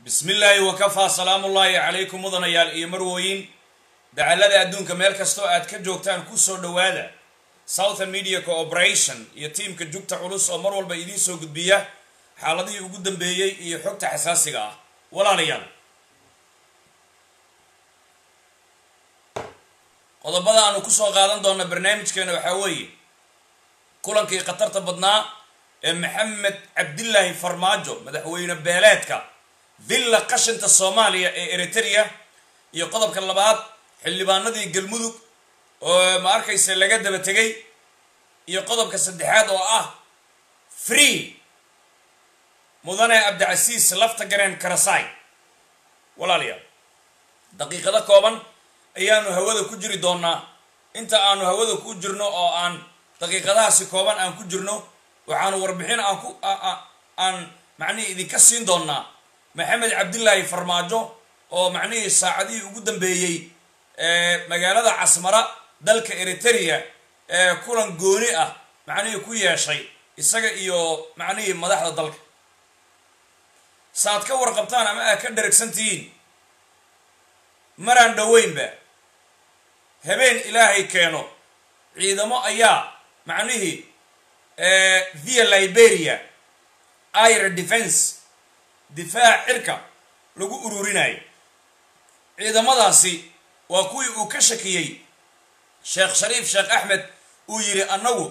bismi illaahi wakafaa salaamullaahi calaykum mudanayaal iyo marwooyin dacallada adduunka meel kastoo aad ka joogtaan kusoo dhowaada southern media cooperation iyo tiimka jugta culus oo mar walba idiin soo gudbiya xaaladihii ugu dambeeyey iyo xogta xasaasiga ah walaalayaal qodobada aanu kusoo qaadan doona barnaamijkeena waxaa weeye kulankii khatarta badnaa ee maxamed cabdilaahi farmaajo madaxweyne beeleedka villa qashinta soomaaliya ee eritrea iyo qodobka labaad xildhibaanadii galmudug oo ma arkaysa laga daba tegay iyo qodobka saddexaad oo ah free mudane cabdicasiis lafta gareen karasai walaalayaal daqiiqado kooban ayaanu hawada ku jiri doonaa inta aanu hawada ku jirno oo aan daqiiqadahaasi kooban aan ku jirno waxaanu warbixin aan ku aan macnihii idinka siin doonaa maxamed cabdilaahi farmaajo oo macnihii saacadihii ugu dambeeyey magaalada casmara dalka eritrea ee kulan gooni ah macnihii ku yeeshay isaga iyo macnihii madaxda dalka saaad ka warqabtaan ama aad ka dheragsan tihiin maraan dhoweynba habeen ilaahay keeno ciidamo ayaa macnihii via liberia ira defense difaac cirka lagu ururinayo ciidamadaasi waa kuwii uu ka shakiyey sheekh shariif sheekh axmed uu yidhi annagu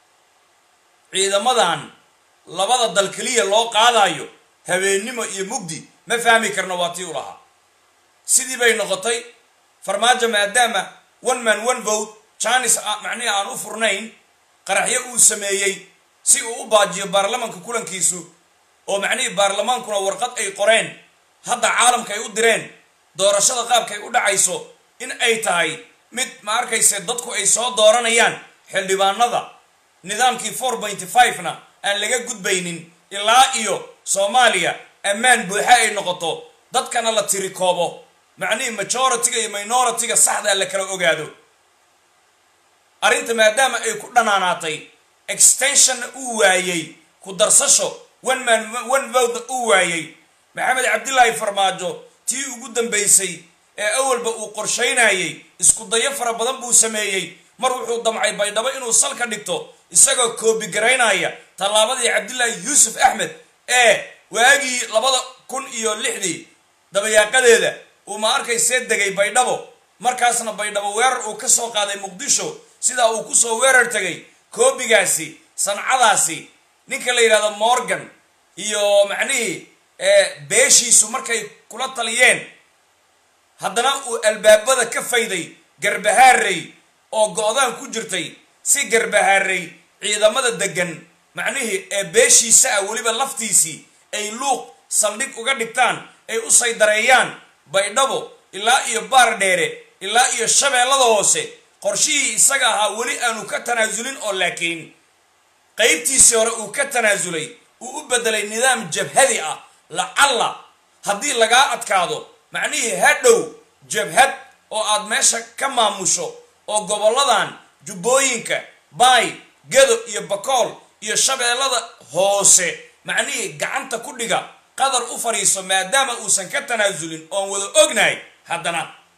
ciidamadan labada dal keliya loo qaadayo habeennimo iyo mugdi ma fahmi karno waa tii u lahaa sidii bay noqotay farmaajo maadaama one man one vote janis macnihi aan u furnayn qaraxyo uu sameeyey si uu u baajiyo baarlamanka kulankiisu oo macnihii baarlamaankuna warqad ay qoreen hadda caalamka ay u direen doorashada qaabkay u dhacayso in ay tahay mid ma arkayse dadku ay soo dooranayaan xildhibaanada nidaamkii four pointy five-na aan laga gudbaynin ilaa iyo soomaaliya ammaan buuxa ay noqoto dadkana la tiri koobo macnihii majority-ga iyo minority-ga saxdaa la kala ogaado arrinta maadaama ay ku dhanaanaatay extensionna uu waayey ku darsasho one man one vowdna uu waayey maxamed cabdilaahi farmaajo tii ugu dambaysay ee awalba uu qorshaynayey isku dayo fara badan buu sameeyey mar wuxuu damcay baydhabo inuu salka dhigto isagoo koobigaraynaya tallaabadii cabdilaahi yuusuf axmed ee waagii labada kun iyo lixdii dabayaaqadeeda uu ma arkaysee degay baydhabo markaasna baydhabo weerar uu ka soo qaaday muqdisho sidaa uu kusoo weerar tegay koobigaasi sancadaasi ninka la yidhahdo morgan iyo macnihii beeshiisu markay kula taliyeen haddana uu albaabada ka fayday garbahaarey oo go-daan ku jirtay si garbahaarey ciidamada degan macnihii ee beeshiisa ah weliba laftiisii ay luuq saldhig uga dhigtaan ay u saydareeyaan baydhabo ilaa iyo baar dheere ilaa iyo shabeellada hoose qorshihii isaga ahaa weli aanu ka tanaasulin oo laakiin qaybtiisii hore uu ka tanaasulay uu u bedelay nidaam jabhadi ah lacalla haddii lagaa adkaado macnihii hadhow jabhad oo aad meesha ka maamusho oo gobolladan jubbooyinka baay gedo iyo bakool iyo shabeellada hoose macnihii gacanta ku dhiga qadar u fadhiiso maadaama uusan ka tanaasulin oon wada ognahay haddana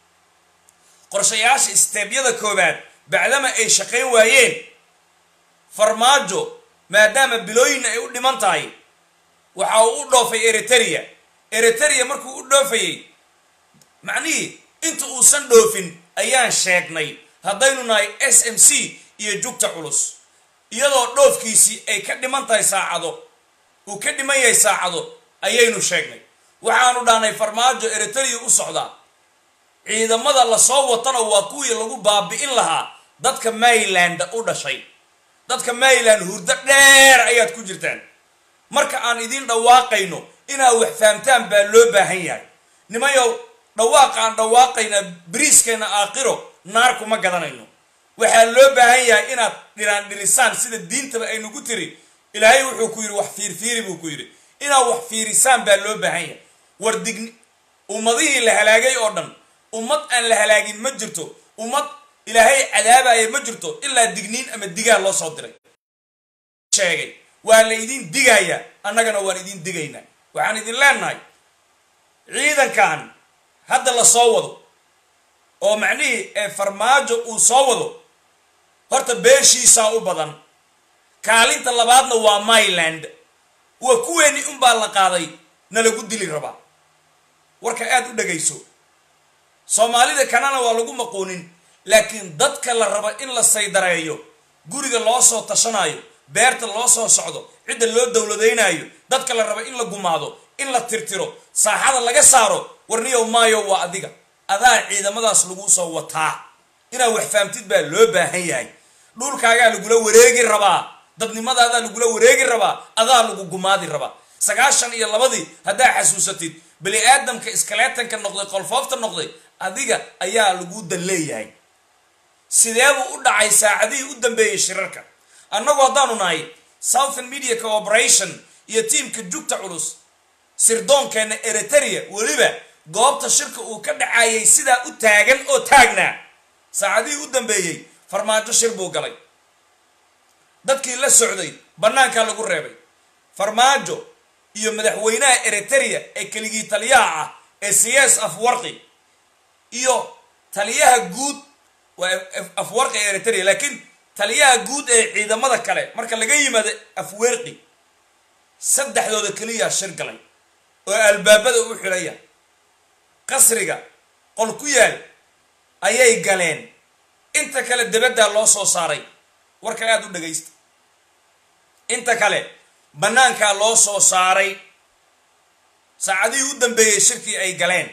qorshayaasha isteebyada koowaad bacdama ay shaqayn waayeen farmaajo maadaama bilooyinna ay u dhiman tahay waxa uu u dhoofay eritrea eritrea markuu u dhoofayey macnihii inta uusan dhoofin ayaan sheegnay haddaynu nahay s m c iyo jugta culus iyadoo dhoofkiisii ay ka dhiman tahay saacado uu ka dhiman yahay saacado ayaynu sheegnay waxaanu dhahnay farmaajo eritrea u socdaa ciidamada lasoo watana waa kuwii lagu baabi'in lahaa dadka maryland u dhashay dadka maryland hurdo dheer ayaad ku jirtaan marka aan idiin dhawaaqayno inaad wax fahamtaan baa loo baahan yahay nimayow dhawaaqa aan dhawaaqayna bariiskeenna aakhiro naar kuma gadanayno waxaa loo baahan yahay inaad dhiraan dhirisaan sida diintaba aynugu tiri ilaahay wuxuu ku yidhi wax fiirfiiri buu ku yidhi inaad wax fiirisaan baa loo baahan yahay war digni ummadihii la halaagay oo dhan ummad aan la halaagin ma jirto ummad ilaahay cadaabaya ma jirto ilaa digniin ama digaa loo soo diray sheegay waa la idin digayaa annagana waan idin digaynaa waxaan idin leenahay ciidankan hadda la soo wado oo macnihii ee farmaajo uu soo wado horta beeshiisaa u badan kaalinta labaadna waa myland waa kuweeni unbaa la qaaday na lagu dili rabaa warka aada u dhagayso soomaalida kanana waa lagu maquunin laakiin dadka la rabo in la saydareeyo guriga loo soo tashanayo beerta loo soo socdo cidda loo dowladaynayo dadka la rabo in la gumaado in la tirtiro saaxada laga saaro warniyow maayo waa adiga adaa ciidamadaas lagu soo wataa inaad wax fahamtid baa loo baahan yahay dhulkaagaa lagula wareegi rabaa dadnimadaadaa lagula wareegi rabaa adaa lagu gumaadi rabaa sagaashan iyo labadii haddaa xasuusatid bani aadamka iskaleetanka noqday qolfoofta noqday adiga ayaa lagu dan leeyahay sideebuu u dhacay saacadihii u dambeeyey shirarka annagu haddaanu nahay southern media cooperation iyo tiimka jugta culus sirdoonkeenna eriteria weliba goobta shirka uu ka dhacayay sidaa u taagan oo taagnaa saacadihii u dambeeyey farmaajo shir buu galay dadkii la socday bannaankaa lagu reebay farmaajo iyo madaxweynaha eriteria ee keligii taliyaha ah ee siyaas afwarqi iyo taliyaha guud waa afwarqi ee eriteria laakiin taliyaha guud ee ciidamada kale marka laga yimaado afwerqi saddexdooda keliyaa shir galay oo albaabada u xidhaya qasriga qol ku yaal ayay galeen inta kale debaddaa loo soo saaray warka aada u dhagaysta inta kale bannaankaa loo soo saaray saacadihii u dambeeyey shirkii ay galeen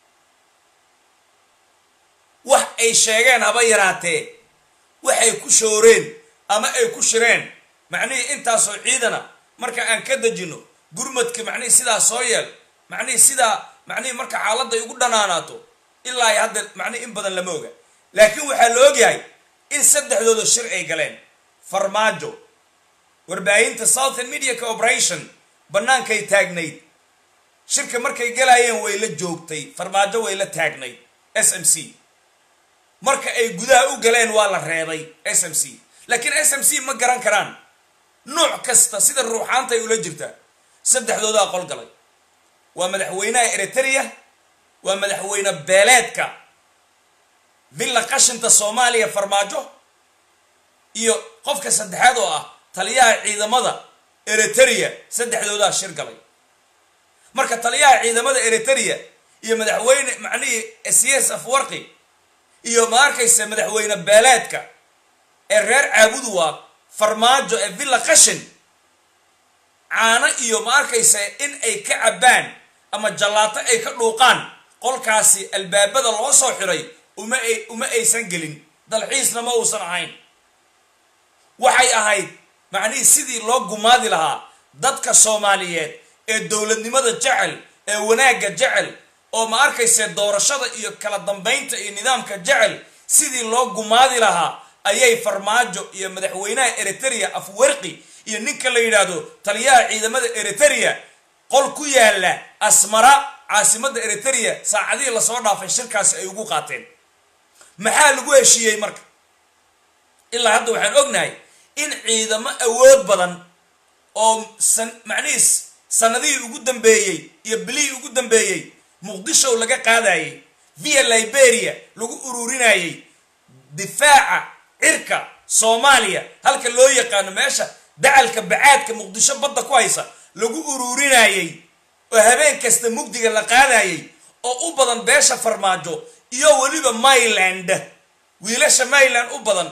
wax ay sheegeen haba yaraatee waxay ku shooreen ama ay ku shireen macnihii intaasoo ciidana marka aan ka dejino gurmadka macnihii sidaa soo yeel macnihii sidaa macnihii marka xaaladda ay ugu dhanaanaato ilaa ay hadda macnihi in badan lama oga laakiin waxaa la ogyahay in saddexdooda shir ay galeen farmaajo warbaahinta southern media cooperation bannaankay taagnayd shirka markay galaayeen way la joogtay farmaajo way la taagnayd s m c marka ay gudaha u galeen waa la reebay s m c laakiin s m c ma garan karaan nooc kasta sida ruuxaantay ula jirtaa saddexdoodaa qol galay waa madaxweynaha eriteria waa madaxweyne beeleedka villa qashinta soomaaliya farmaajo iyo qofka saddexaad oo ah taliyaha ciidamada eriteria saddexdoodaa shir galay marka taliyaha ciidamada eriteria iyo madaxweyne macnihii cs afwarqi iyo ma arkaysa madaxweyne beeleedka ee reer caabudu waa farmaajo ee villa qashin caano iyo ma arkaysa in ay ka cabbaan ama jallaato ay ka dhuuqaan qolkaasi albaabada loo soo xiray uma ay uma aysan gelin dalxiisna ma uusan ahayn waxay ahayd macnihii sidii loo gumaadi lahaa dadka soomaaliyeed ee dowladnimada jecel ee wanaagga jecel oo ma arkayse doorashada iyo kala dambaynta iyo nidaamka jecel sidii loo gumaadi lahaa ayay farmaajo iyo madaxweynaha eriteria afwerqi iyo ninka la yidhaahdo taliyaha ciidamada eriteria qol ku yaala asmara caasimadda eriteria saacadihii lasoo dhaafay shirkaasi ay ugu qaateen maxaa lagu heshiiyey marka ilaa hadda waxaan ognahay in ciidamo awood badan oo san macnihiis sanadihii ugu dambeeyey iyo bilihii ugu dambeeyey muqdishow laga qaadayey via liberia lagu ururinayey difaaca cirka soomaaliya halka loo yaqaano meesha dacalka bacaadka muqdisho badda ku haysa lagu ururinayey oo habeen kasta mugdiga la qaadayey oo u badan beesha farmaajo iyo weliba myland wiilasha myland u badan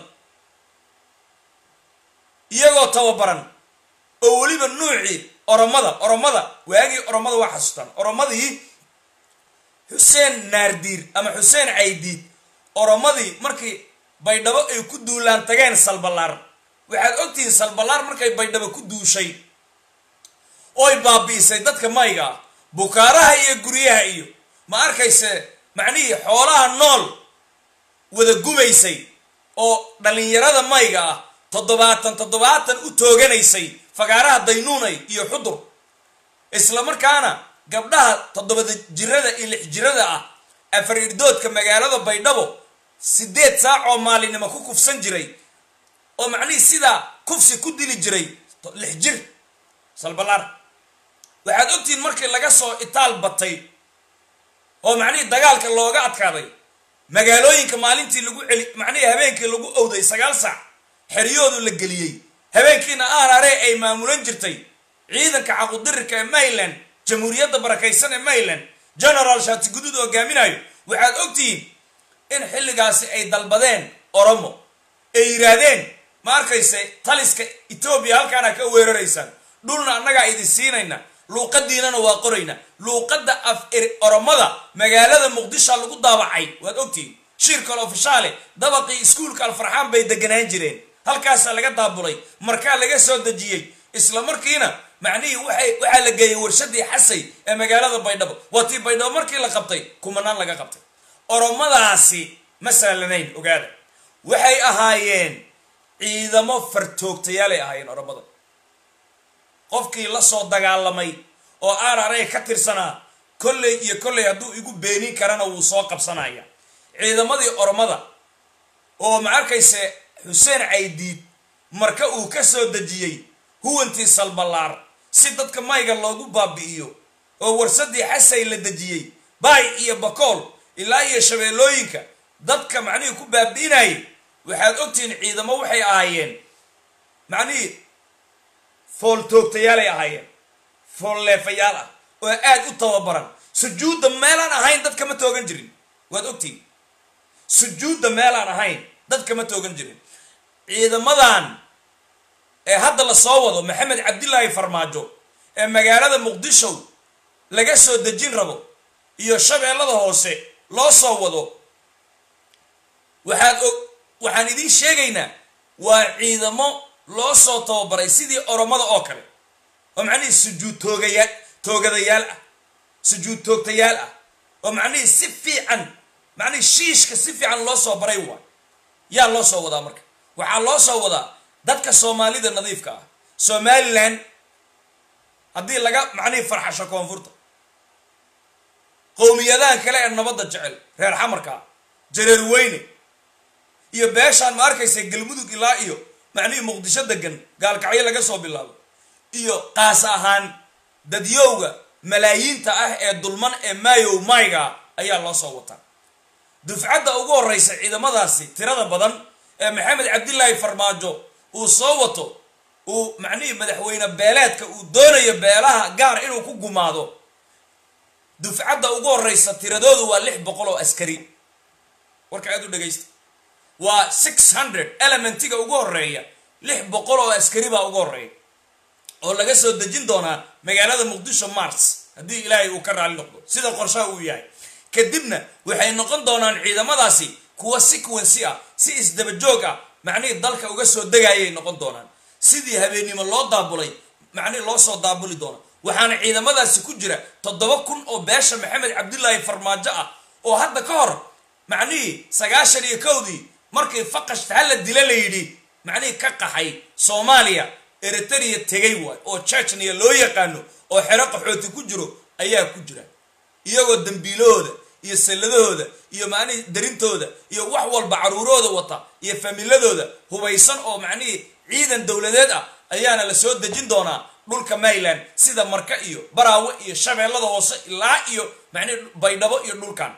iyagoo tababaran oo weliba nuucii oromada oromada waagii oromada waa xasuustaan oromadii xuseen naardiir ama xuseen caydiid oromadii markii baydhabo ay ku duulaan tageen salballaar waxaad ogtihiin salballaar markay baydhabo ku duushay oy baabi'isay dadka mayga ah bukaaraha iyo guryaha iyo ma arkayse macnihii xoolaha nool wada gubaysay oo dhallinyarada mayga ah toddobaatan toddobaatan u tooganaysay fagaaraha daynuunay iyo xudur isla markaana gabdhaha toddobada jirada iyo lix jirada ah afar irdoodka magaalada baydhabo siddeed saac oo maalinimo ku kufsan jiray oo macnihii sidaa kufsi ku dili jiray lix jir salbalaar waxaad ogtihiin markii laga soo itaal batay oo macnihii dagaalka looga adkaaday magaalooyinka maalintii lagu celi macnihii habeenkii lagu owday sagaal saac xeryoodu la geliyey habeenkiina aarare ay maamulan jirtay ciidanka caqudirirka ee mayland jamhuuriyadda barakaysan ee mayland genaraal shaati guduud hogaaminayo waxaad ogtihiin in xilligaasi ay dalbadeen oromo ay yidhaahdeen ma arkayse taliska etoobiya halkaana ka weeraraysaan dhulna annagaa idin siinayna luuqadiinana waa qorayna luuqadda af oromada magaalada muqdisha lagu daabacay waad ogtihiin shirkal ofishaale dabaqii iskuulka alfarxaan bay deganaan jireen halkaasaa laga daabulay markaa laga soo dejiyey isla markiina macnihii waxay waxaa la geeyey warshadii xasay ee magaalada baydhabo waa tii baydhabo markii la qabtay kumanaan laga qabtay oromadaasi ma saalanayn ogaada waxay ahaayeen ciidamo fartoogtayaalay ahaayeen oromada qofkii la soo dagaalamay oo aararey ka tirsanaa kolley iyo kolley hadduu igu beenin karana wuu soo qabsanaya ciidamadii oromada oo ma arkayse xuseen caydiid marka uu ka soo dejiyey huwantii salballaar si dadka mayga loogu baabi'iyo oo warsadii xasay la dejiyey baay iyo bakool ilaa iyo shabeellooyinka dadka macnihii ku baabi'inayay waxaad ogtihiin ciidamo waxay ahaayeen macnihii fooltoogtayaalay ahaayeen foolleefayaal ah oo aad u tababaran sujuudda meelaan ahayn dad kama toogan jirin waad ogtihiin sujuudda meelaan ahayn dad kama toogan jirin ciidamadan ee hadda la soo wado maxamed cabdilaahi farmaajo ee magaalada muqdisho laga soo dejin rabo iyo shabeellada hoose loo soo wado waxaad og waxaan idiin sheegaynaa waa ciidamo loo soo tababaray sidii oromada oo kale oo macnihii sujuud toogaya toogadayaal ah sujuud toogtayaal ah oo macnihii si fiican macnihii shiishka si fiican loo soo baray waay yaa loo soo wadaa marka waxaa loo soo wadaa dadka soomaalida nadiifka ah somalilan haddii laga macnihii farxasho koonfurta qowmiyadahan kale ee nabadda jecel reer xamarka jareer weyne iyo beeshaan ma arkaysa galmudug ilaa iyo macnihii muqdisho degan gaalkacyo laga soo bilaabo iyo qaas ahaan dadyowga malaayiinta ah ee dulman ee maayow mayga ayaa loo soo wataa dufcadda ugu horreysa ciidamadaasi tirada badan ee maxamed cabdilaahi farmaajo uu soo wato uu macnihii madaxweyne beeleedka uu doonayo beelaha gaar inuu ku gumaado dufcadda ugu horreysa tiradoodu waa lix boqol oo askari warka aad u dhegaysta waa six hundred elementiga ugu horreeya lix boqol oo askari baa ugu horreeya oo laga soo dejin doonaa magaalada muqdisho mars haddii ilaahay uu ka raali noqdo sida qorshaha uu yahay kadibna waxay noqon doonaan ciidamadaasi kuwa sequency ah si isdabajoog ah macnihii dalka uga soo degayay noqon doonaan sidii habeennimo loo daabulay macnihii loo soo daabuli doona waxaana ciidamadaasi ku jira toddoba kun oo beesha maxamed cabdilaahi farmaajo ah oo hadda ka hor macnihii sagaashan iyo kowdii markii faqashta hala dila la yidhi macnihii ka qaxay soomaaliya eritrea tegay waay oo chechnia loo yaqaano oo xero qaxooti ku jiro ayaa ku jira iyagoo dambiilahooda iyo salladahooda iyo macnihii darintooda iyo wax walba caruurooda wata iyo familadooda hubaysan oo macnihii ciidan dowladeed ah ayaana la soo dejin doonaa dhulka mayland sida marka iyo baraawe iyo shabeellada hoose ilaa iyo macnihi baydhabo iyo dhulkan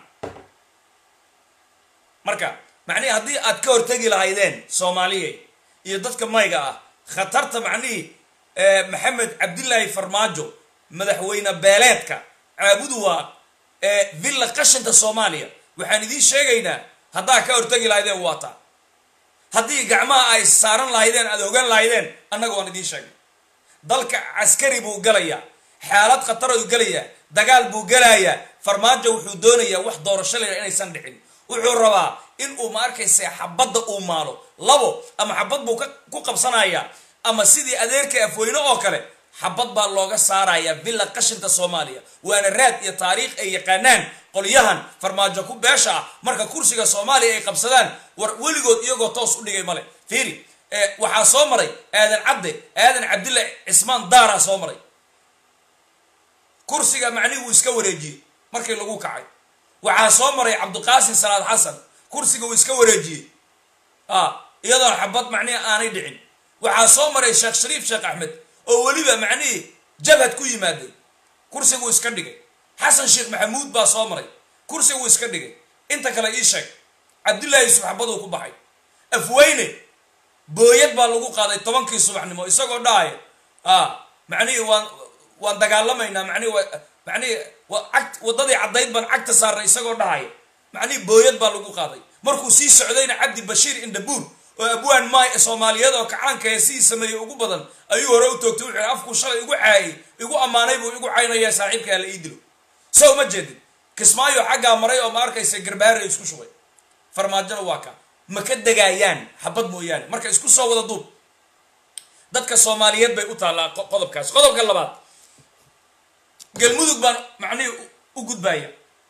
marka macnihii haddii aad ka hortegi lahaydeen soomaaliya iyo dadka mayga ah khatarta macnihii maxamed cabdilaahi farmaajo madaxweyne beeleedka caabudu waa villa qashinka soomaaliya waxaan idiin sheegaynaa haddaa ka hortegi lahaydeen waa taa haddii gacmaha ay saaran lahaydeen aad ogaan lahaydeen annaga waan idiin sheegnay dalka caskari buu galayaa xaalad khatar uu gelayaa dagaal buu gelayaa farmaajo wuxuu doonayaa wax doorasho leh inaysan dhicin wuxuu rabaa in uu ma arkaysa xabadda uu maalo labo ama xabad buu ku qabsanayaa ama sidii adeerka afweyne oo kale xabad baa looga saarayaa villa qashinka soomaaliya waana raad iyo taariikh ay yaqaanaan qolyahan farmaajo ku beesha ah marka kursiga soomaaliya ay qabsadaan war weligood iyagoo toos u dhigay male fiiri waxaa soo maray aadan cabde aadan cabdilla cismaan daaraa soo maray kursiga macnihi wuu iska wareejiyey markii lagu kacay waxaa soo maray cabdiqaasim salaad xasan kursiga wuu iska wareejiyey iyadoon xabad macnihi aanay dhicin waxaa soo maray sheekh shariif sheekh axmed oo weliba macnihii jabhad ku yimaaday kursiguu iska dhigay xasan sheekh maxamuud baa soo maray kursi wuu iska dhigay inta kale ii sheeg cabdullaahi yusuf xabaduu ku baxay afweyne booyad baa lagu qaaday tobankii subaxnimo isagoo dhahaya a macnihii waan waan dagaalamaynaa manihi manihi ag waddadii caddayd baan cagta saarnay isagoo dhahaya macnihii booyad baa lagu qaaday markuu sii socdayna cabdi bashiir indhabuur oo abwaan maay soomaaliyeed oo kacaanka ee sii sameeyey ugu badan ayuu hore u toogtay wuxuu afkuu shalay igu caayay igu ammaanay buu igu caynayaa saaxiibka hala ii dilo sow ma jeedin kismaayo xaggaa maray oo ma arkaysa garbaare isku shubay farmaajona waa ka ma ka degaayaan xabad mooyaane marka isku soo wada duub dadka soomaaliyeed bay u taallaa qodobkaas qodobka labaad galmudug baan macnihii u gudbaya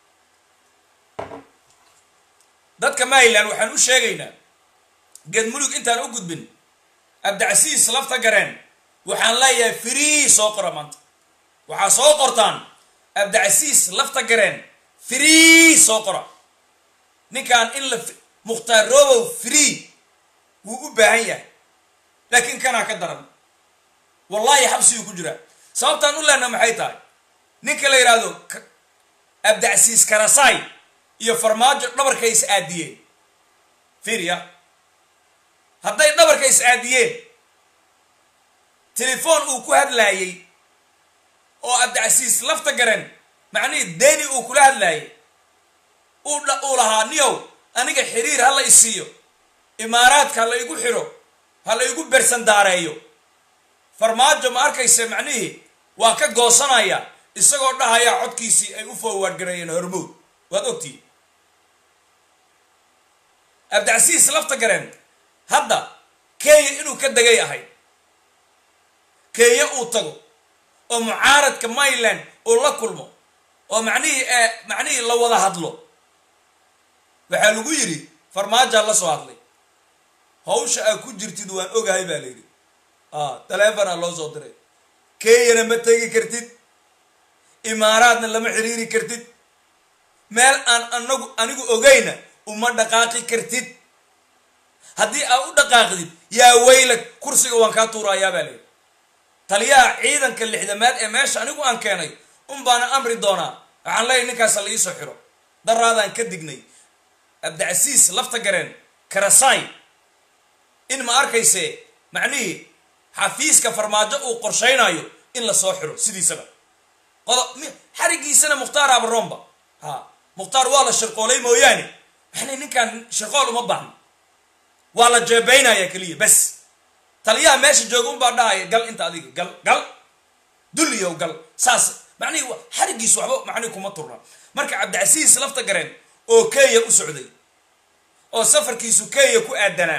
dadka maryland waxaan u sheegaynaa galmudug intaan u gudbin abdicasiis lafta gareen waxaan leeyahay free soo qora maanta waxaa soo qortaan abdicasiis lafta gareen free soo qora ninkan in la mukhtaar robow free wuu u baahan yahay laakiin kanaa ka daran wallahi xabsiguu ku jiraa sababtaan u lehna maxay tahay ninka la yidhaahdo abdicasiis karasaay iyo farmaajo dhabarka is aadiyeen fiiriya hadday dhabarka is aadiyeen telefoon uu ku hadlaayey oo abdicasiis lafta garen macnihii deni uu kula hadlaayay uu lahaa niyow aniga xiriir ha la isiiyo imaaraadka ha la igu xiro ha la igu bersandaareeyo farmaajo ma arkaysa macnihii waa ka goosanaya isagoo dhahaya codkiisii ay u forward gareeyeen hormood waad ogtihi abdicasiis lafta gareen hadda kenya inuu ka degay ahay kenya uu tago oo mucaaradka maryland uu la kulmo oo macnihii macnihii la wada hadlo waxaa lagu yidhi farmaajaa la soo hadlay hawsha aad ku jirtid waan ogahay baa la yidhi taleefonaa loo soo diray kenyana ma tegi kartid imaaraadna lama xiriiri kartid meel aan anagu anigu ogayna uma dhaqaaqi kartid haddii aad u dhaqaaqdid yaa weyla kursiga waan kaa tuurayaa baa layidhi taliyaha ciidanka lixdamaad ee meesha anigu aan keenay un baana amri doonaa waxaan leeyahy ninkaasa la iisoo xiro daraadaan ka dignay abdicasiis lafta gareen karasaay in ma arkayse macnihii xafiiska farmaajo uu qorshaynayo in la soo xiro sidiisaba qodob xarigiisana mukhtaar abaroomba ha mukhtaar waa la shirqoolay mooyaane maxnay ninkaan shirqool uma baahno waa la jeebaynaya keliya bas taliyaha meesha jooga unbaa dhahaya gal inta adiga gal gal dulliyow gal saas macnihii xarigiis waxba macnihi kuma turna marka cabdicasiis lafta gareen oo kenya u socday oo safarkiisu kenya ku aadanaa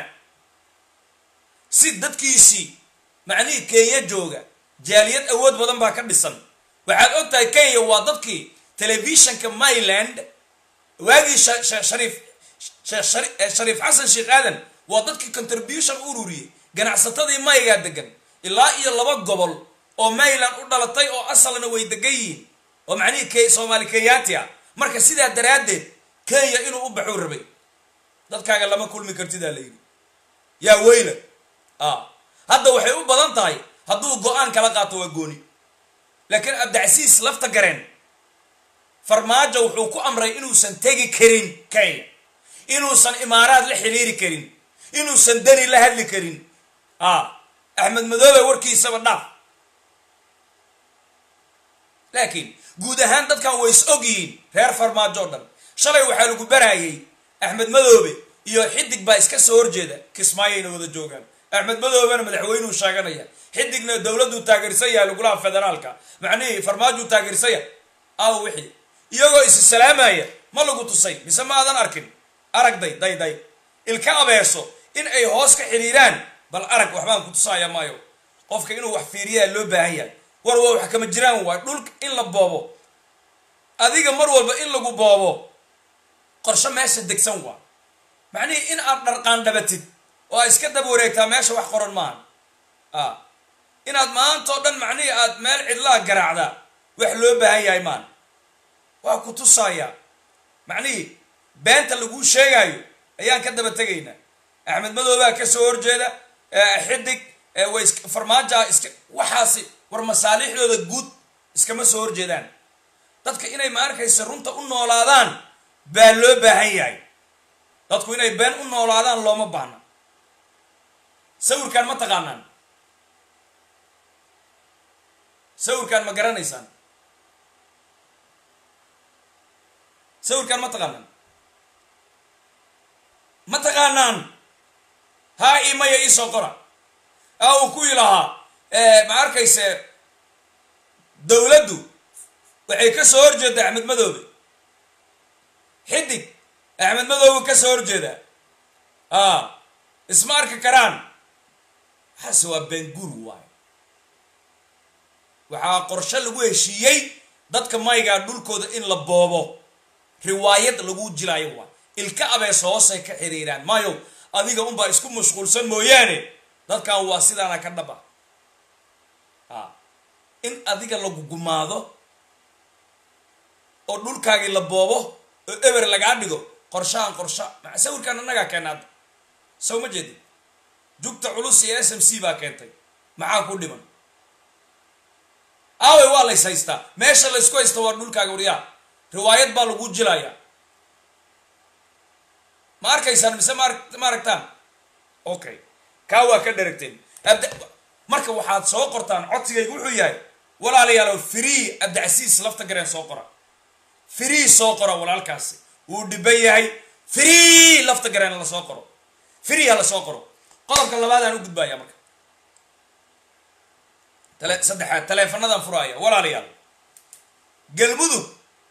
si dadkiisii macnihii kenya jooga jaaliyad awood badan baa ka dhisan waxaad og tahay kenya waa dadkii telefishanka maryland waagii shariif shariif xasan sheekh aadan waa dadkii contribution ururiyey ganacsatadii maygaa degan ilaa iyo laba gobol oo maryland u dhalatay oo asalna way degan yihiin oo macnihii soomaali kenyaati ah marka sidaa daraaddeed kenya inuu u baxuu rabay dadkaaga lama kulmi kartidaa la yidhi yaa weyla a hadda waxay u badan tahay hadduu go-aan kala qaato waa gooni laakiin abdicasiis lafta gareen farmaajo wuxuu ku amray inuusan tegi karin kenya inuusan imaaraad la xiriiri karin inuusan deni la hadli karin a axmed madoobe warkiisaba dhaaf laakiin guud ahaan dadkan way is og yihiin reer farmaajo o dhan shalay waxaa lagu baraayay axmed madoobe iyo xidig baa iska soo horjeeda kismaayayna wada joogaan axmed madoobena madaxweynuu sheeganaya xidigna dowladuu taageersan yahay lagulaha federaalka macnihii farmaajuu taageersan yahay aw wixii iyagoo isi salaamaya ma lagu tusay mise ma aadan arkin aragday day day ilka abeeso in ay hoos ka xidhiiraan bal arag waxbaan ku tusaya maayo qofka inuu wax fiiriyaa loo baahan yahay war waa wax kama jiraan waay dhulka in la boobo adiga mar walba in lagu boobo qorsho meesha degsan waa macnihii in aad dharqaandhabatid oo aad iska daba wareegtaa meesha wax qoran maaha a inaad maanta oo dhan macnihii aad meel cidlaa garaacdaa wax loo baahan yahay maan waa ku tusayaa macnihii beenta laguu sheegaayo ayaan ka daba tegaynaa axmed madoobaa ka soo horjeeda xidig way farmaaja iska waxaasi war masaalixdooda guud iskama soo horjeedaan dadka inay ma arkaysa runta u noolaadaan baa loo baahan yahay dadku inay been u noolaadaan looma baahna sawirkan ma taqaanaan sawirkan ma garanaysaan sawirkan ma taqaanaan ma taqaanaan haa ii maya ii soo qora a uu ku ilahaa ma arkayse dowladdu waxay ka soo horjeedaa axmed madoobe xidig axmed madoobe ka soo horjeedaa a isma arki karaan waxaase waa benguur waayo waxaa qorshe lagu heshiiyey dadka maygaa dhulkooda in la boobo riwaayad lagu jilaayo waa ilka abees hoosay ka xiriiraan maayo adiga unbaa isku mashquulsan mooyaane dadkan waa sidaana ka dhaba a in adiga lagu gumaado oo dhulkaagii la boobo oo eber lagaa dhigo qorshahan qorsha maa sawirkan annagaa keena hadda saw ma jeedin jugta culus iyo s m c baa keentay maxaa ku dhiman aawey waa lays haystaa meesha laysku haysta waa dhulkaaga waryaa riwaayad baa lagu jilayaa ma arkaysaan mise ma ma aragtaan okay kaa waa ka dheragteen marka waxaad soo qortaan codsigayga wuxuu yahay walaalayaalow free abdicasiis lafta gareen soo qora free soo qora walaalkaasi wuu dhiban yahay free lafta gareen la soo qoro free ha la soo qoro qodobka labaadaan u gudbaya marka tale saddexaad taleefanadaan furaaya walaalayaal galmudug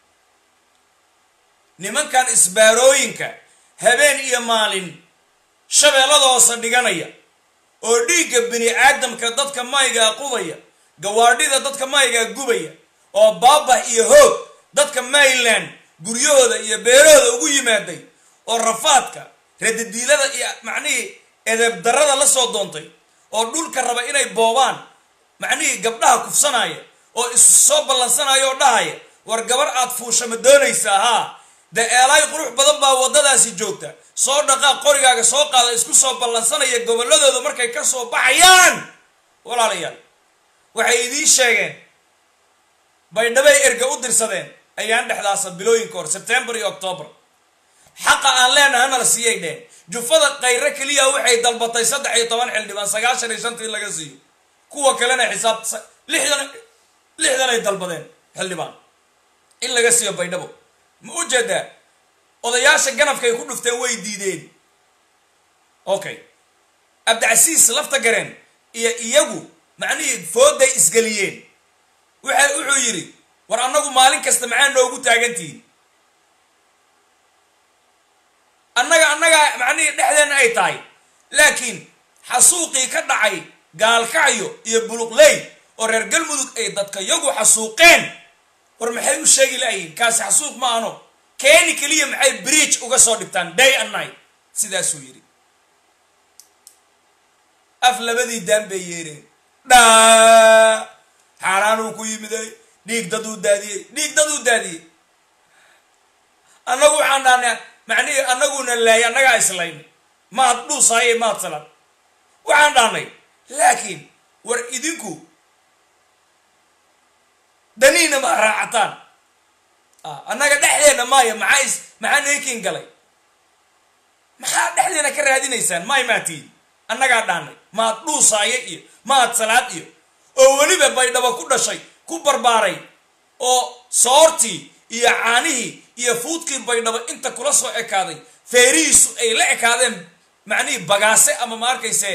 nimankan isbaarooyinka habeen iyo maalin shabeellada hoose dhiganaya oo dhiigga bini aadamka dadka maygaa qudaya gawaadhida dadka maygaa gubaya oo baabah iyo hoog dadka mayland guryahooda iyo beerahooda ugu yimaaday oo rafaadka radadiilada iyo macnihii edeebdarrada la soo doontay oo dhulka raba inay boobaan macnihii gabdhaha kufsanaya oo isu soo ballansanaya oo dhahaya war gabar aad fuusha ma doonaysaa haa de eelaay qurux badan baa waddadaasi joogta soo dhaqaaq qorigaaga soo qaada isku soo ballansanaya gobolladooda markay ka soo baxayaan walaalayaal waxay idiin sheegeen baydhabay erga u dirsadeen ayaan dhexdaasa bilooyinka hor sebtembar iyo octoobar xaqa aan leenahay hanala siiyay dheen jufada kayre keliya waxay dalbatay saddex iyo toban xildhibaan sagaashan iyo shantii laga siiyo kuwa kalena xisaab lixdan lixdan ay dalbadeen xildhibaan in laga siiyo baydhabo ma u jeedaa odayaasha ganafkay ku dhufteen way diideen okay abdicasiis lafta gareen iyo iyagu macnihii fooday isgeliyeen waxa wuxuu yidhi war annagu maalin kasta maxaa noogu taagantihiin annaga annagaa macnihii dhexdeenna ay tahay laakiin xasuuqii ka dhacay gaalkacyo iyo buluqley oo reer galmudug ay dadka yagu xasuuqeen war maxay u sheegi la'yihin kaasi xasuuq ma ano keeni keliya maxay bridge uga soo dhigtaan day and night sidaasuu yidhi af labadii daan bay yeereen dhaa xaaraanuu ku yimiday dhiig daduu daadiyey dhiig daduu daadiyey annagu waxaan dhahnay macnihii annaguna laayay annagaa islayn maad dhuusaaye maad salan waxaan dhahnay laakiin war idinku daniina ma raacataan annaga dhexdeena maaya maxaa is maxaa neekin galay maxaa dhexdeena ka raadinaysaan maay maatiin annagaa dhaanay maad dhuusaaye iyo maad salaad iyo oo weliba baydhabo ku dhashay ku barbaaray oo soortii iyo caanihii iyo fuudkii baydhabo inta kula soo ekaaday feerihiisu ay la ekaadeen macnihii bagaase ama ma arkayse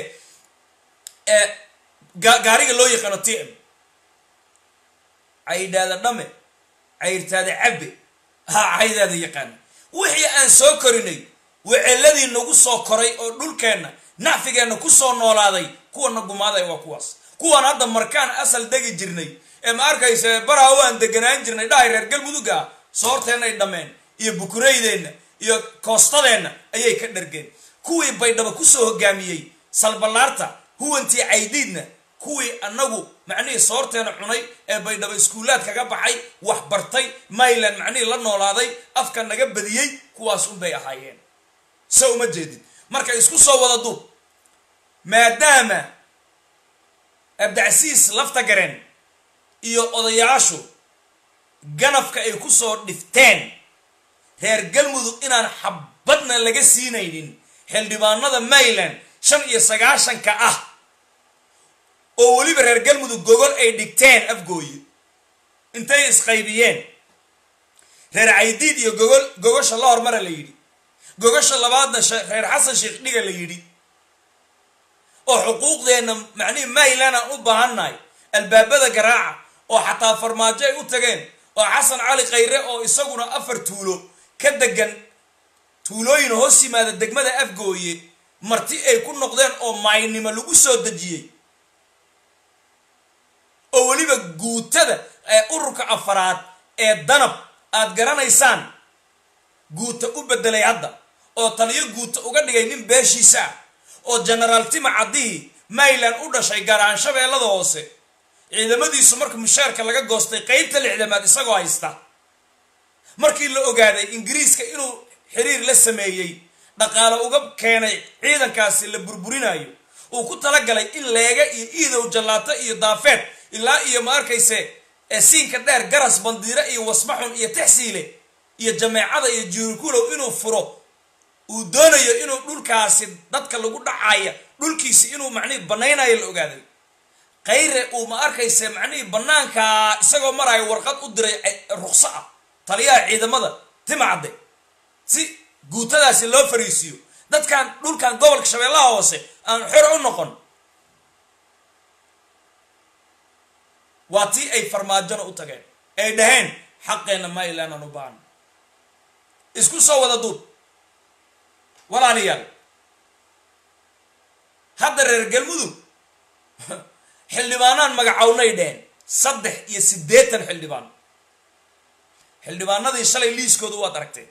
gaariga loo yaqaano t m caydhaada dhame cayrtaada cabbe ha caydaada yaqaana wixii aan soo korinay weceladii nagu soo koray oo dhulkeenna nacfigeenna ku soo noolaaday kuwana gumaaday waa kuwaas kuwan hadda markaan asal degi jirnay ee ma arkayse baraha waan deganaan jirnay dhahay reer galmudugga ah soorteennay dhammeen iyo bukuraydeenna iyo koostadeenna ayay ka dhargeen kuwii baydhaba kusoo hogaamiyey salballaarta huwantii caydiidna kuwii annagu macnihii soorteena cunay ee baydhabo iskuulaad kaga baxay wax bartay mayland macnihii la noolaaday afka naga badiyey kuwaas unbay ahaayeen se uma jeedin marka isku soo wada duub maadaama abdicasiis lafta gareen iyo odayaashu ganafka ay ku soo dhifteen reer galmudug inaan xabadna laga siinaynin xildhibaanada mayland shan iyo sagaashanka ah oo weliba reer galmudug gogol ay dhigteen afgooye intay isqaybiyeen reer caydiid iyo gogol gogosha la hormara la yidhi gogosha labaadna reer xasan sheekh dhiga la yidhi oo xuquuqdeenna macnihii mayland aan u baahannahay albaabada garaaca oo xataa farmaajo ay u tageen oo xasan cali khayre oo isaguna afar tuulo ka degan tuulooyin hoos yimaada degmada afgooye marti ay ku noqdeen oo maaynimo lagu soo dejiyey oo weliba guutada ee ururka afaraad ee danab aad garanaysaan guuta u bedelay hadda oo taliyo guuta uga dhigay nin beeshiisa ah oo genaraal tima caddihii mayland u dhashay gaaraan shabeellada hoose ciidamadiisu marka mushaarka laga goostay qeybta lixdamaad isagoo haysta markii la ogaaday ingiriiska inuu xiriir la sameeyey dhaqaale uga keenay ciidankaasi la burburinayo uu ku talagalay in leega iyo iidow jallaato iyo daafeed ilaa iyo ma arkayse siinka dheer garas bandiire iyo wasmaxun iyo taxsiile iyo jameecada iyo jiirkulow inuu furo uu doonayo inuu dhulkaasi dadka lagu dhacaya dhulkiisi inuu macnihii banaynayo la ogaaday khayre uu ma arkayse macnihii banaankaa isagoo maraayo warqad u diray ruqso ah taliyaha ciidamada timacadde si guutadaasi loo fariisiiyo dadkan dhulkan gobolka shabeellaha hoose aan xor u noqon waa tii ay farmaajona u tageen ay dhaheen xaqeenna mayland aan u baahno isku soo wada duub walaalayaal hadda reer galmudug xildhibaanaan magacownay dheheen saddex iyo siddeetan xildhibaan xildhibaanadii shalay liiskooda waad aragteen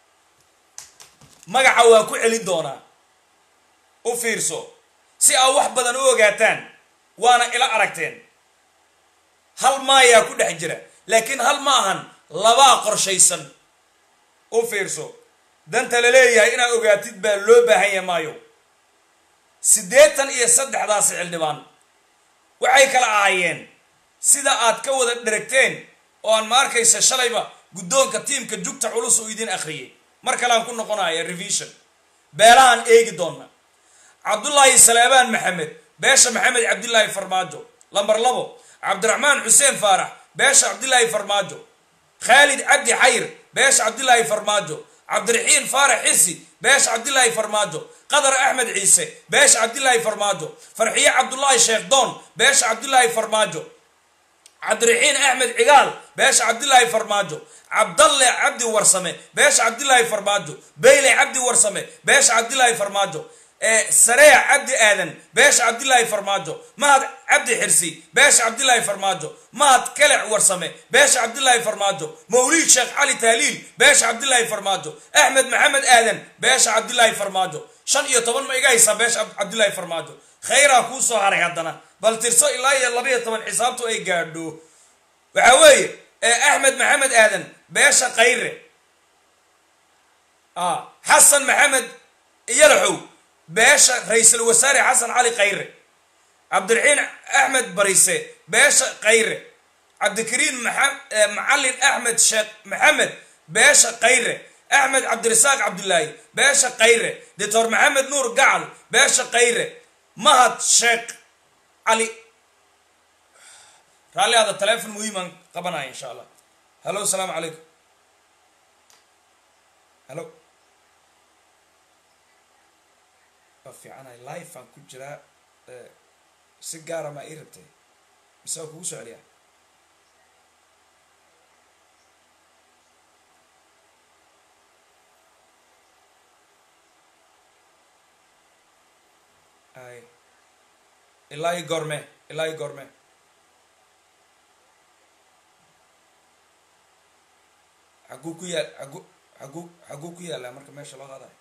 magaca waa ku celin doonaa u fiirso si aa wax badan u ogaataan waana ila aragteen hal maayaa ku dhex jira laakiin hal ma ahan labaa qorshaysan u fiirso danta la leeyahay inaad ogaatid baa loo baahanya maayo siddeetan iyo saddexdaasi xildhibaan waxay kala ahaayeen sida aad ka wada dheragteen oo aan ma arkaysa shalayba guddoonka tiimka jugta culus uu idin akhriyay mar kaleaan ku noqonaya revision beelahaan eegi doona cabdullaahi saleebaan maxamed beesha maxamed cabdilaahi farmaajo lambar labo cabdiraxmaan xuseen faarax beesha cabdilaahi farmaajo khaalid cabdi xayr beesha cabdilaahi farmaajo cabdiraxiin faarax xirsi beesha cabdilaahi farmaajo qadar axmed ciise beesha cabdilaahi farmaajo farxiye cabdulaahi sheekh doon beesha cabdilaahi farmaajo cabdiraxiin axmed cigaal beesha cabdilaahi farmaajo cabdalle cabdi warsame beesha cabdilaahi farmaajo beyle cabdi warsame beesha cabdilaahi farmaajo sareec cabdi aadan beesha cabdilaahi farmaajo mahad cabdi xirsi beesha cabdilaahi farmaajo mahad kelec warsame beesha cabdilaahi farmaajo mawliid sheekh cali taaliil beesha cabdilaahi farmaajo axmed maxamed aadan beesha cabdilaahi farmaajo shan iyo toban ma iga haysaa beesha cabdilaahi farmaajo khayraa kuu soo haray haddana bal tirso ilaa iyo labaiyo toban xisaabtu ay gaadho waxaa weeye axmed maxamed aadan beesha khayre xasan maxamed yalaxow beesha ra-iisul wasaare xasan cali khayre cabdiraxiin axmed barise beesha khayre cabdikariim macalin axmed sheekh maxamed beesha khayre axmed cabdirasaaq cabdilaahi beesha khayre doctor maxamed nuur gacal beesha khayre mahad sheekh cali raalli ada telefon muhiimaan qabanaya insha allah hallo asalaamu calaykum hallo waa fiicanahay life aan ku jiraa si gaara maa ii rabtay mise waa kugu soo celiyaa ay ilaa i goorme ilaa i goorme xaguu ku yaal agu agu xaguu ku yaallaa marka meesha loo qaadayo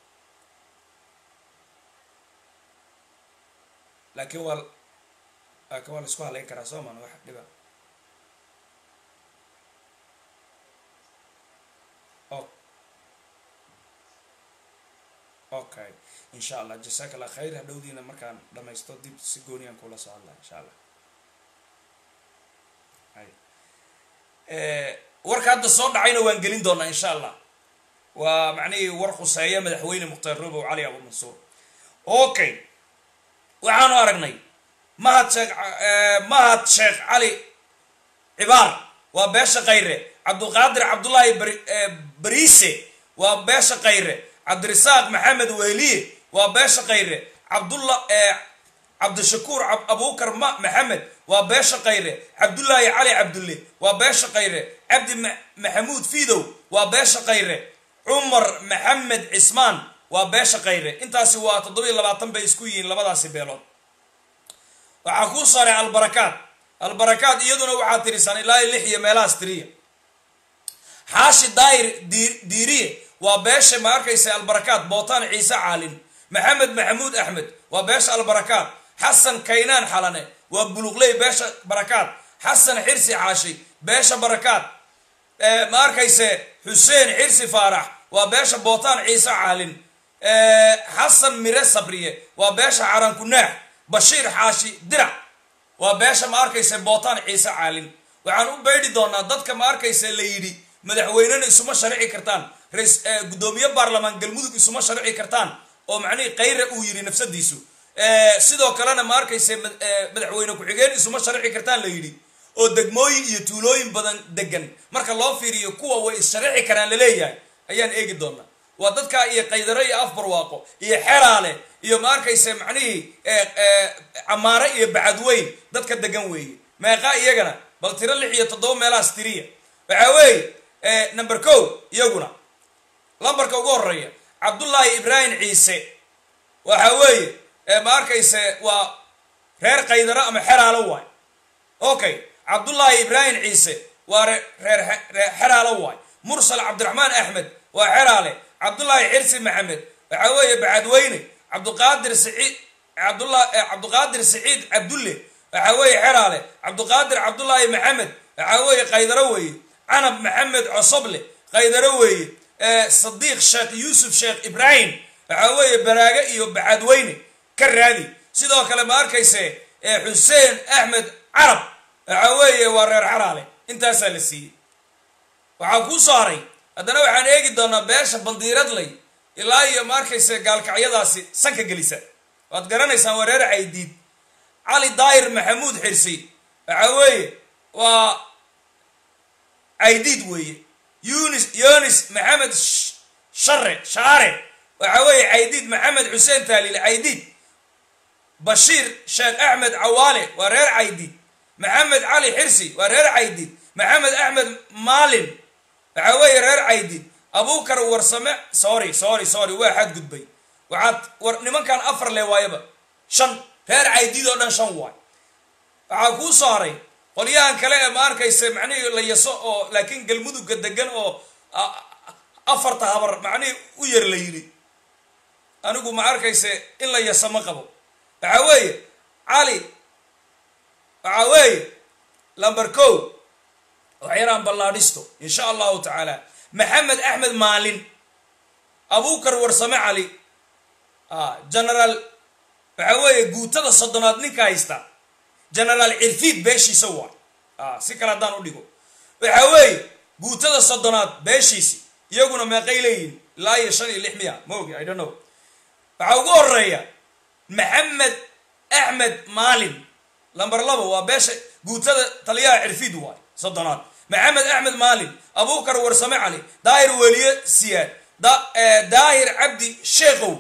laakiin waa laakiin waa la isku halayn karaa soo maan wax dhiba o okay insha allah jasaak allah khayr hadhowdiina markaan dhamaysto dib si gooniyaan kula soo hadlaa insha allah ay warka hadda soo dhacayna waan gelin doonaa insha allah waa macnihii war khuseeya madaxweyne mukhtaar robow cali abu mansuur okay waxaanu aragnay mahad sheekh mahad sheekh cali cibaar waa beesha khayre cabdulqaadir cabdullaahi bariise waa beesha khayre cabdirasaaq maxamed weliye waa beesha khayre cabdulla cabdishakuur abubakar maxamed waa beesha khayre cabdullaahi cali cabdulle waa beesha khayre cabdi maxamuud fiidow waa beesha khayre cumar maxamed cismaan waa beesha khayre intaasi waa toddobiiy labaatan bay isku yihiin labadaasi beelood waxaa kuu saaray albarakaad albarakaad iyaduna waxaa tirisan ilaa lix iyo meelahaas tiriya xaashi daayir diiriye waa beesha ma arkaysa albarakaad bootaan ciise caalin maxamed maxamuud axmed waa beesha albarakaad xasan kaynaan xalane waa buluqley beesha barakaad xasan xirsi caashi beesha barakaad ma arkayse xuseen xirsi faarax waa beesha bootaan ciise caalin xasan mire sabriye waa beesha carankunaax bashiir xaashi dirac waa beesha ma arkayse bootaan ciise caalin waxaan u beydhi doonaa dadka ma arkayse la yidhi madaxweynena isuma sharci kartaan rais guddoomiye baarlamaan galmudug isuma sharci kartaan oo macnihii kayra uu yidhi nafsadiisu sidoo kalena ma arkayse madaxweyne ku-xigeen isuma sharci kartaan la yidhi oo degmooyin iyo tuulooyin badan degan marka loo fiiriyo kuwa way issharci karaan laleeyahay ayaan eegi doonaa waa dadka iyo qaydaro iyo afbarwaaqo iyo xeraale iyo ma arkayse macnihii camaare iyo bacadweyn dadka degan weeye meeqa iyagana bal tiro lix iyo toddoba meelahaas tiriya waxaa weeye number ko iyaguna lambarka ugu horeeya cabdullaahi ibraahim ciise waxa weeye ma arkayse waa reer qaydaro ama xeraalo waay okay cabdullaahi ibraahim ciise waa reer xeraalo waay mursal cabdiraxmaan axmed waa xeraale cabdullaahi xirsi maxamed waxaa weeye bacadweyne cabduqaadir saciid cabdula cabduqaadir saciid cabdulle waxaa weeye xeraale cabduqaadir cabdullaahi maxamed waxaa weeye qaydaro weeye canab maxamed cosoble qaydaro weeye sadiiq sheekh yuusuf sheekh ibraahim waxaa weeye baraaga iyo bacadweyne ka raadi sidoo kale ma arkayse xuseen axmed carab waxaa weeye waa reer xaraale intaasaa la siiyey waxaa kuu soo haray haddana waxaan eegi doonaa beesha bandiiradley ilaa iyo ma arkayse gaalkacyadaasi sanka gelisa waad garanaysaan waa reer caydiid cali daayir maxamuud xirsi waxaa weeye waa caydiid weeye yunis yunis maxamed share shaare waxaa weeye caydiid maxamed xuseen taaliil caydiid bashiir sheekh axmed cawaale waa reer caydiid maxamed cali xirsi waa reer caydiid maxamed axmed maalin waxaa weeye reer caydiid abukar warsame sorry sorry sorry waa xadgudbay waxaad war nimankan afar le waayaba shan reer caydiid oo dhan shan waay waxaa kuu soo haray qolyahan kale ee ma arkayse macnihii la yaso oo laakiin galmudugga degan oo afarta habar macnihii u yar la yidhi anigu ma arkayse in la yaso ma qabo waxaa weeye cali waxaa weeye lamber co waxyaraan ballaadhisto insha allahu tacaala maxamed axmed maalin abukar warsame cali genaraal waxaa weeye guutada soddonaad ninka haysta genaraal cirfiid beeshiisa waay si kale haddaan u dhigo waxaa weeye guutada soddonaad beeshiisi iyaguna meeqay leeyihin ilaa iyo shan iyo lix miya ma ogi i don't know waxaa ugu horeeya maxamed axmed maalin lamber labo waa beesha guutada taliyaha cirfiid waay soddonaad maxamed axmed maalin abukar warsame cali daahir weliye siyaad daahir cabdi sheekow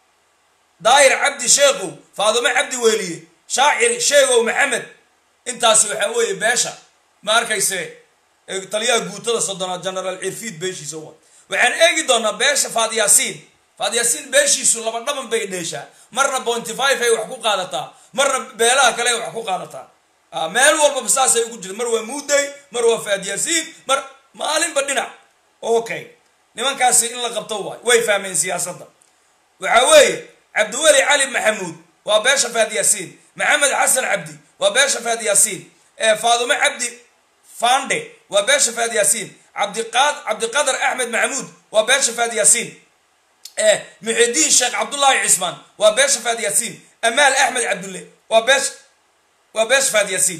daahir cabdi sheekow faadumo cabdi weliye shaacir sheegow maxamed intaasi waxaa weeye beesha ma arkayse taliyaha guutada soddonaad genaraal cirfiid beeshiisa wa waxaan eegi doonaa beesha faadyaasiin faadyaasiin beeshiisu laba dhaban bay dheeshaa marna bonty five ay wax ku qaadataa marna beelaha kale ay wax ku qaadataa meel walbaba saasay ugu jirta mar waa muuday mar waa faadyaasiin mar maalinba dhinac okay nimankaasi in la qabto waay way fahmeen siyaasadda waxaa weeye cabdiweli cali maxamuud waa beesha faadyaasiin maxamed xasan cabdi waa beesha faadyaasiin faadumo cabdi fande waa beesha faadyaasiin cabdiqaad cabdiqadar axmed maxamuud waa beesha faadyaasiin muxidiin sheekh cabdullaahi cismaan waa beesha faadyaasiin amaal axmed cabdulle waa beesha waa beesha faadyaasiin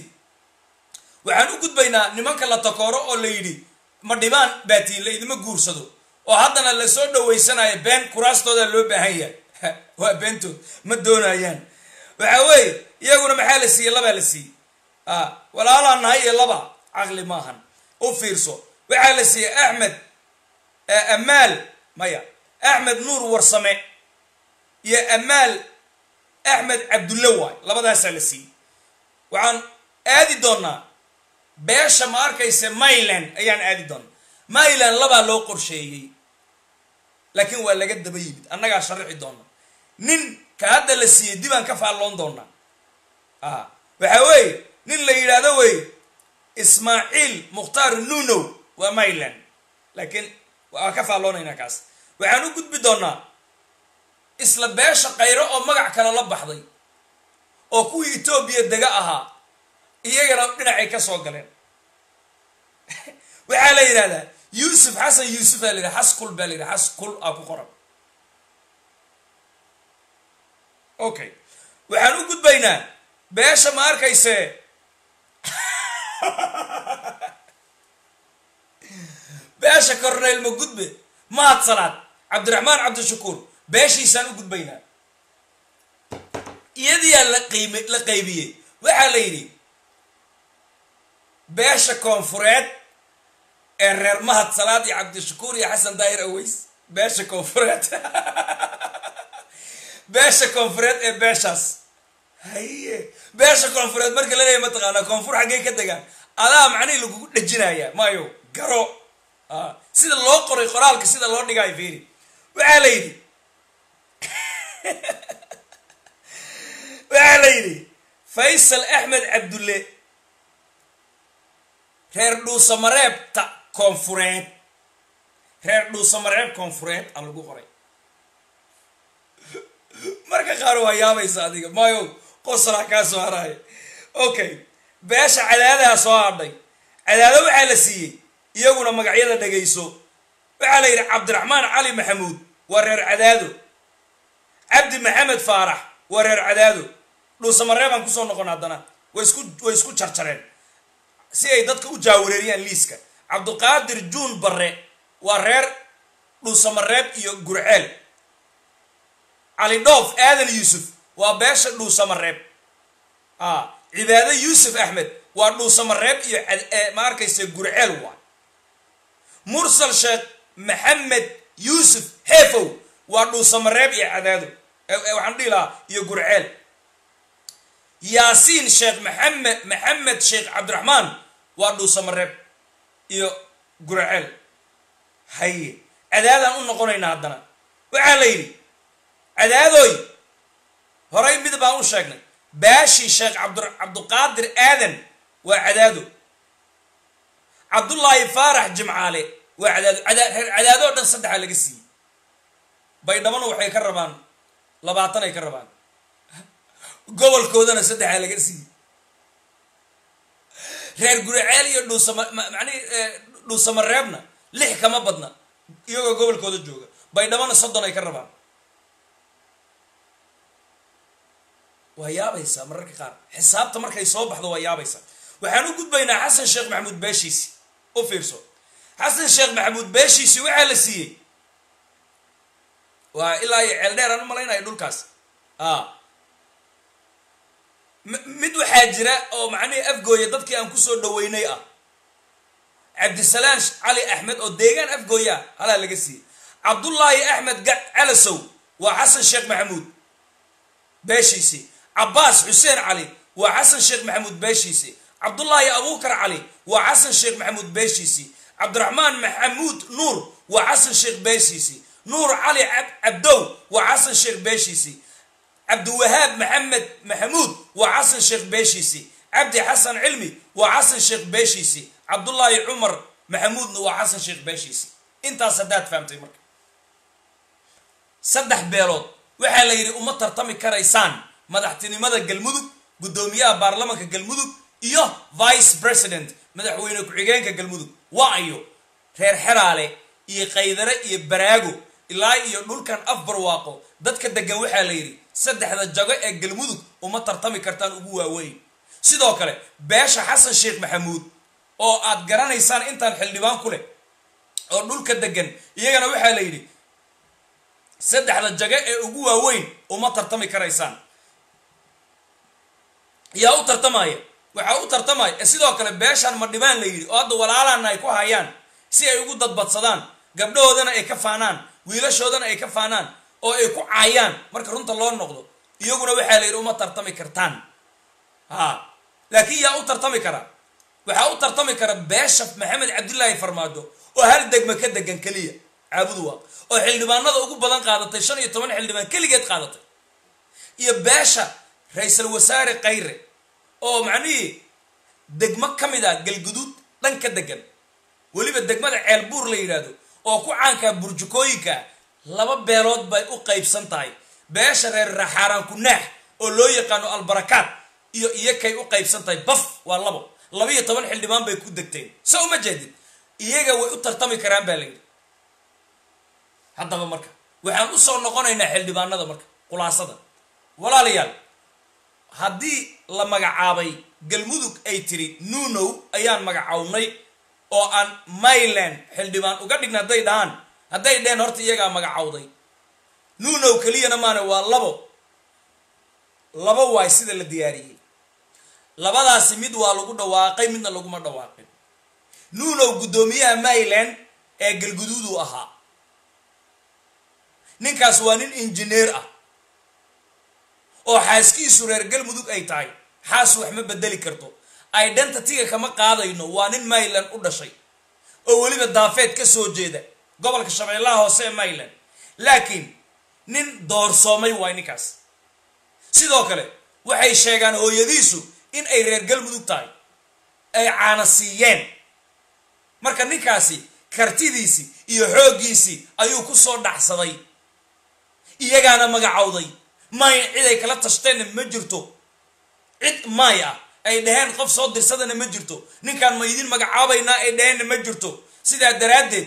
waxaan u gudbaynaa nimanka la takooro oo la yidhi ma dhibaan baatiin la idima guursado oo haddana lasoo dhaweysanayo been kuraastooda loo baahan yahay waa beentood ma doonayaan waxa weeye iyaguna maxaa la siiyey labaa la siiyey a walaalaa nahay iyo laba caqli maahan u fiirso waxaa la siiyey axmed amaal maya axmed nuur warsame iyo amaal axmed cabdulle waay labadaasaa la siiyey waxaan aadi doonaa beesha ma arkayse myland ayaan aadi doonaa myland labaa loo qorsheeyey laakiin waa laga daba yimid annagaa sharaxi doona nin ka hadda la siiyey dibaan ka faalloon doonaa a waxa weeye nin la yidhaahdo wey ismaaciil mukhtaar nunow waa myland laakiin waa ka faalloonaynaa kaas waxaan u gudbi doonaa isla beesha kayro oo magac kale la baxday oo kuwii etoobiya dega ahaa iyagana dhinacay ka soo galeen waxaa la yidhahdaa yuusuf xasan yuusuf aa la yidhaha xaskul baa la yidhaha xaskul aa ku qoran okay waxaan u gudbaynaa beesha ma arkayse beesha corneyl ma gudbe mahad salaad cabdiraxmaan cabdishakuur beeshiisaan u gudbaynaa iyadiyaa la qiim la qaybiyey waxaa la yidhi beesha koonfureed ee reer mahad salaad iyo cabdishakuur iyo xasan daahir aweys beesha koonfureed beesha koonfureed ee beeshaas haye beesha koonfureed marka la leeyahy mataqaanaa koonfur xaggey ka degaan adaa macnihii lagugu dhejinayaa maayo garo sida loo qoray qoraalka sida loo dhigaayo fiiri waxaa la yidhi waxaa la yidhi faysal axmed cabdulle reer dhuusamareebta koonfureed reer dhuusamareeb koonfureed aa lagu qoray marka qaar waa yaabaysa adiga maayo qosalaa kaa soo haraayo okay beesha cadaadaha soo hadhay cadaado waxaa la siiyey iyaguna magacyada dhegayso waxaa la yidhi cabdiraxmaan cali maxamuud waa reer cadaado cabdi maxamed faarax waa reer cadaado dhuusamareebaan kusoo noqon haddana way isku way isku jarjareen si ay dadka u jaawareeriyaan liiska cabdiqaadir juun barre waa reer dhuusamareeb iyo gurceel cali dhoof aadan yuusuf waa beesha dhuusamareeb a cibaado yuusuf axmed waa dhuusamareeb iyo ma arkaysa gurceel waa mursal sheekh maxamed yuusuf heefow waa dhuusamareeb iyo cadaado waxaan dhihi lahaa iyo gurceel yaasiin sheekh maxamed maxamed sheekh cabdiraxmaan waa dhuusamareeb iyo gurceel haye cadaadaan u noqonaynaa haddana waxaa la yidhi cadaadoy horay mid baan u sheegnay baashii sheekh cabd cabduqaadir aadan waa cadaado cabdullaahi faarax jimcaale waa cadaado reer cadaado o dhan saddexaa laga siiyey baydhabana waxay ka rabaan labaatan ay ka rabaan gobolkoodana saddexaa laga siiyey reer guriceel iyo dhuusama macnihi dhuusamareebna lix kama badna iyagoo gobolkooda jooga baydhabana soddon ay ka rabaan waa yaabaysaa mararka qaar xisaabta markay soo baxdo waa yaabaysaa waxaan u gudbaynaa xasan sheekh maxamuud beeshiisi u fiirso xasan sheekh maxamuud beeshiisi waxaa la siiyey waa ilaa iyo ceeldheer aan u malaynayo dhulkaas a mid waxaa jira oo macnihii afgooya dadkii aan kusoo dhaweynay ah cabdisalaan cali axmed oo deegaan afgooya ah halaa laga siiyey cabdullaahi axmed calasow waa xasan sheekh maxamuud beeshiisii cabbaas xuseen cali waa xasan sheekh maxamuud beeshiisii cabdullaahi abuukar cali waa xasan sheekh maxamuud beeshiisii cabdiraxmaan maxamuud nuur waa xasan sheekh beeshiisii nuur cali cabdow waa xasan sheekh beeshiisii cabdiwahaab maxamed maxamuud waa xasan sheekh beeshiisii cabdi xasan cilmi waa xasan sheekh beeshiisii cabdullaahi cumar maxamuudna waa xasan sheekh beeshiisii intaas haddaad fahamtay marka saddex beelood waxaa la yidhi uma tartami karaysaan madaxtinimada galmudug guddoomiyaha baarlamanka galmudug iyo vice president madaxweyne ku-xigeenka galmudug waa ayo reer xeraale iyo qaydare iyo baraago ilaa iyo dhulkan afbarwaaqo dadka degan waxaa la yidhi saddexda jago ee galmudug uma tartami kartaan ugu waaweyn sidoo kale beesha xasan sheekh maxamuud oo aad garanaysaan intaan xildhibaan ku leh oo dhulka degan iyagana waxaa la yidhi saddexda jago ee ugu waaweyn uma tartami karaysaan yaa u tartamaya waxaa u tartamaya sidoo kale beeshaan ma dhibaan la yidhi oo hadda walaalaana ay ku hayaan si ay ugu dadbadsadaan gabdhahoodana ay ka faanaan wiilashoodana ay ka faanaan oo ay ku caayaan marka runta loo noqdo iyaguna waxaa la yidhi uma tartami kartaan ha laakiin yaa u tartami kara waxaa u tartami kara beesha maxamed cabdilaahi farmaajo oo hal degma ka degan keliya caabudu waa oo xildhibaanada ugu badan qaadatay shan iyo toban xildhibaan keligeed qaadatay iyo beesha ra-iisal wasaare kayre oo macnihii degmo ka mid ah galguduud dhan ka degan weliba degmada ceelbuur la yidhaahdo oo ku caankaa burjukooyinka laba beelood bay u qaybsan tahay beesha reer raxaaraan kunaax oo loo yaqaano albarakaad iyo iyakay u qaybsan tahay baf waa labo laba iyo toban xildhibaan bay ku degteen so uma jeedid iyaga way u tartami karaan baa la yidhi haddaba marka waxaan usoo noqonaynaa xildhibaanada marka khulaasada walaalayaal haddii la magacaabay galmudug ay tiri nunow ayaan magacawnay oo aan myland xildhibaan uga dhigna hadday dhahaan hadday dheheen horta iyagaa magacawday nunow keliyana maana waa labo labo waay sida la diyaariyey labadaasi mid waa lagu dhawaaqay midna laguma dhawaaqin nunow guddoomiyaha myland ee galguduudu ahaa ninkaas waa nin injineer ah oo xaaskiisu reer galmudug ay tahay xaas wax ma bedeli karto identityga kama qaadayno waa nin myland u dhashay oo weliba daafeed ka soo jeeda gobolka shabeellaha hoose ee myland laakiin nin doorsoomay waay ninkaas sidoo kale waxay sheegaan hooyadiisu in ay reer galmudug tahay ay caana siiyeen marka ninkaasi kartidiisii iyo xooggiisii ayuu ku soo dhacsaday iyagaana magacowday may cid ay kala tashteenna ma jirto cid may ah ay dhaheen qof soo dirsadana ma jirto ninkaan ma idin magacaabaynaa ay dhaheenna ma jirto sidaa daraaddeed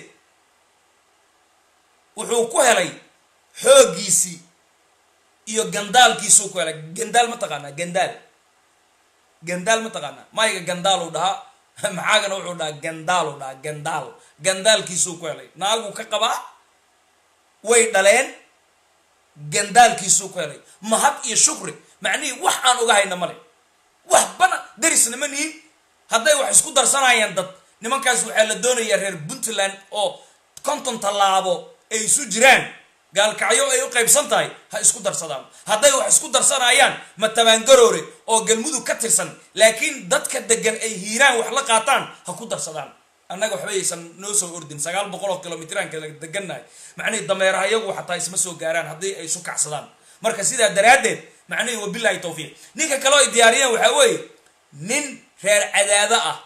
wuxuu ku helay xooggiisii iyo gandaalkiisuu ku helay gandaal ma taqaanaa gandaal gandaal ma taqaanaa mayga gandaaluu dhahaa maxaagana wuxuu dhahaa gandaaluu dhahaa gandaal gandaalkiisuu ku helay naaguu ka qabaa way dhaleen gandaalkiisuu ku helay mahad iyo shukri macnihii wax aan uga hayna male wax bana darisna ma nihin hadday wax isku darsanayaan dad nimankaas waxaa la doonayaa reer puntland oo konton tallaabo ay isu jiraan gaalkacyo ay u qaybsan tahay ha isku darsadaan hadday wax isku darsanayaan ma tabaangaroore oo galmudug ka tirsan laakiin dadka degan ay hiiraan wax la qaataan ha ku darsadaan annaga waxba aysan noo soo ordin sagaal boqol oo kilomitran kala degannahay macnihii dameeraha iyagu xataa isma soo gaaraan haddii ay isu kacsadaan marka sidaa daraaddeed macnihii wabilahi tawfiiq ninka kaleo ay diyaariyeen waxaa weeye nin reer cadaado ah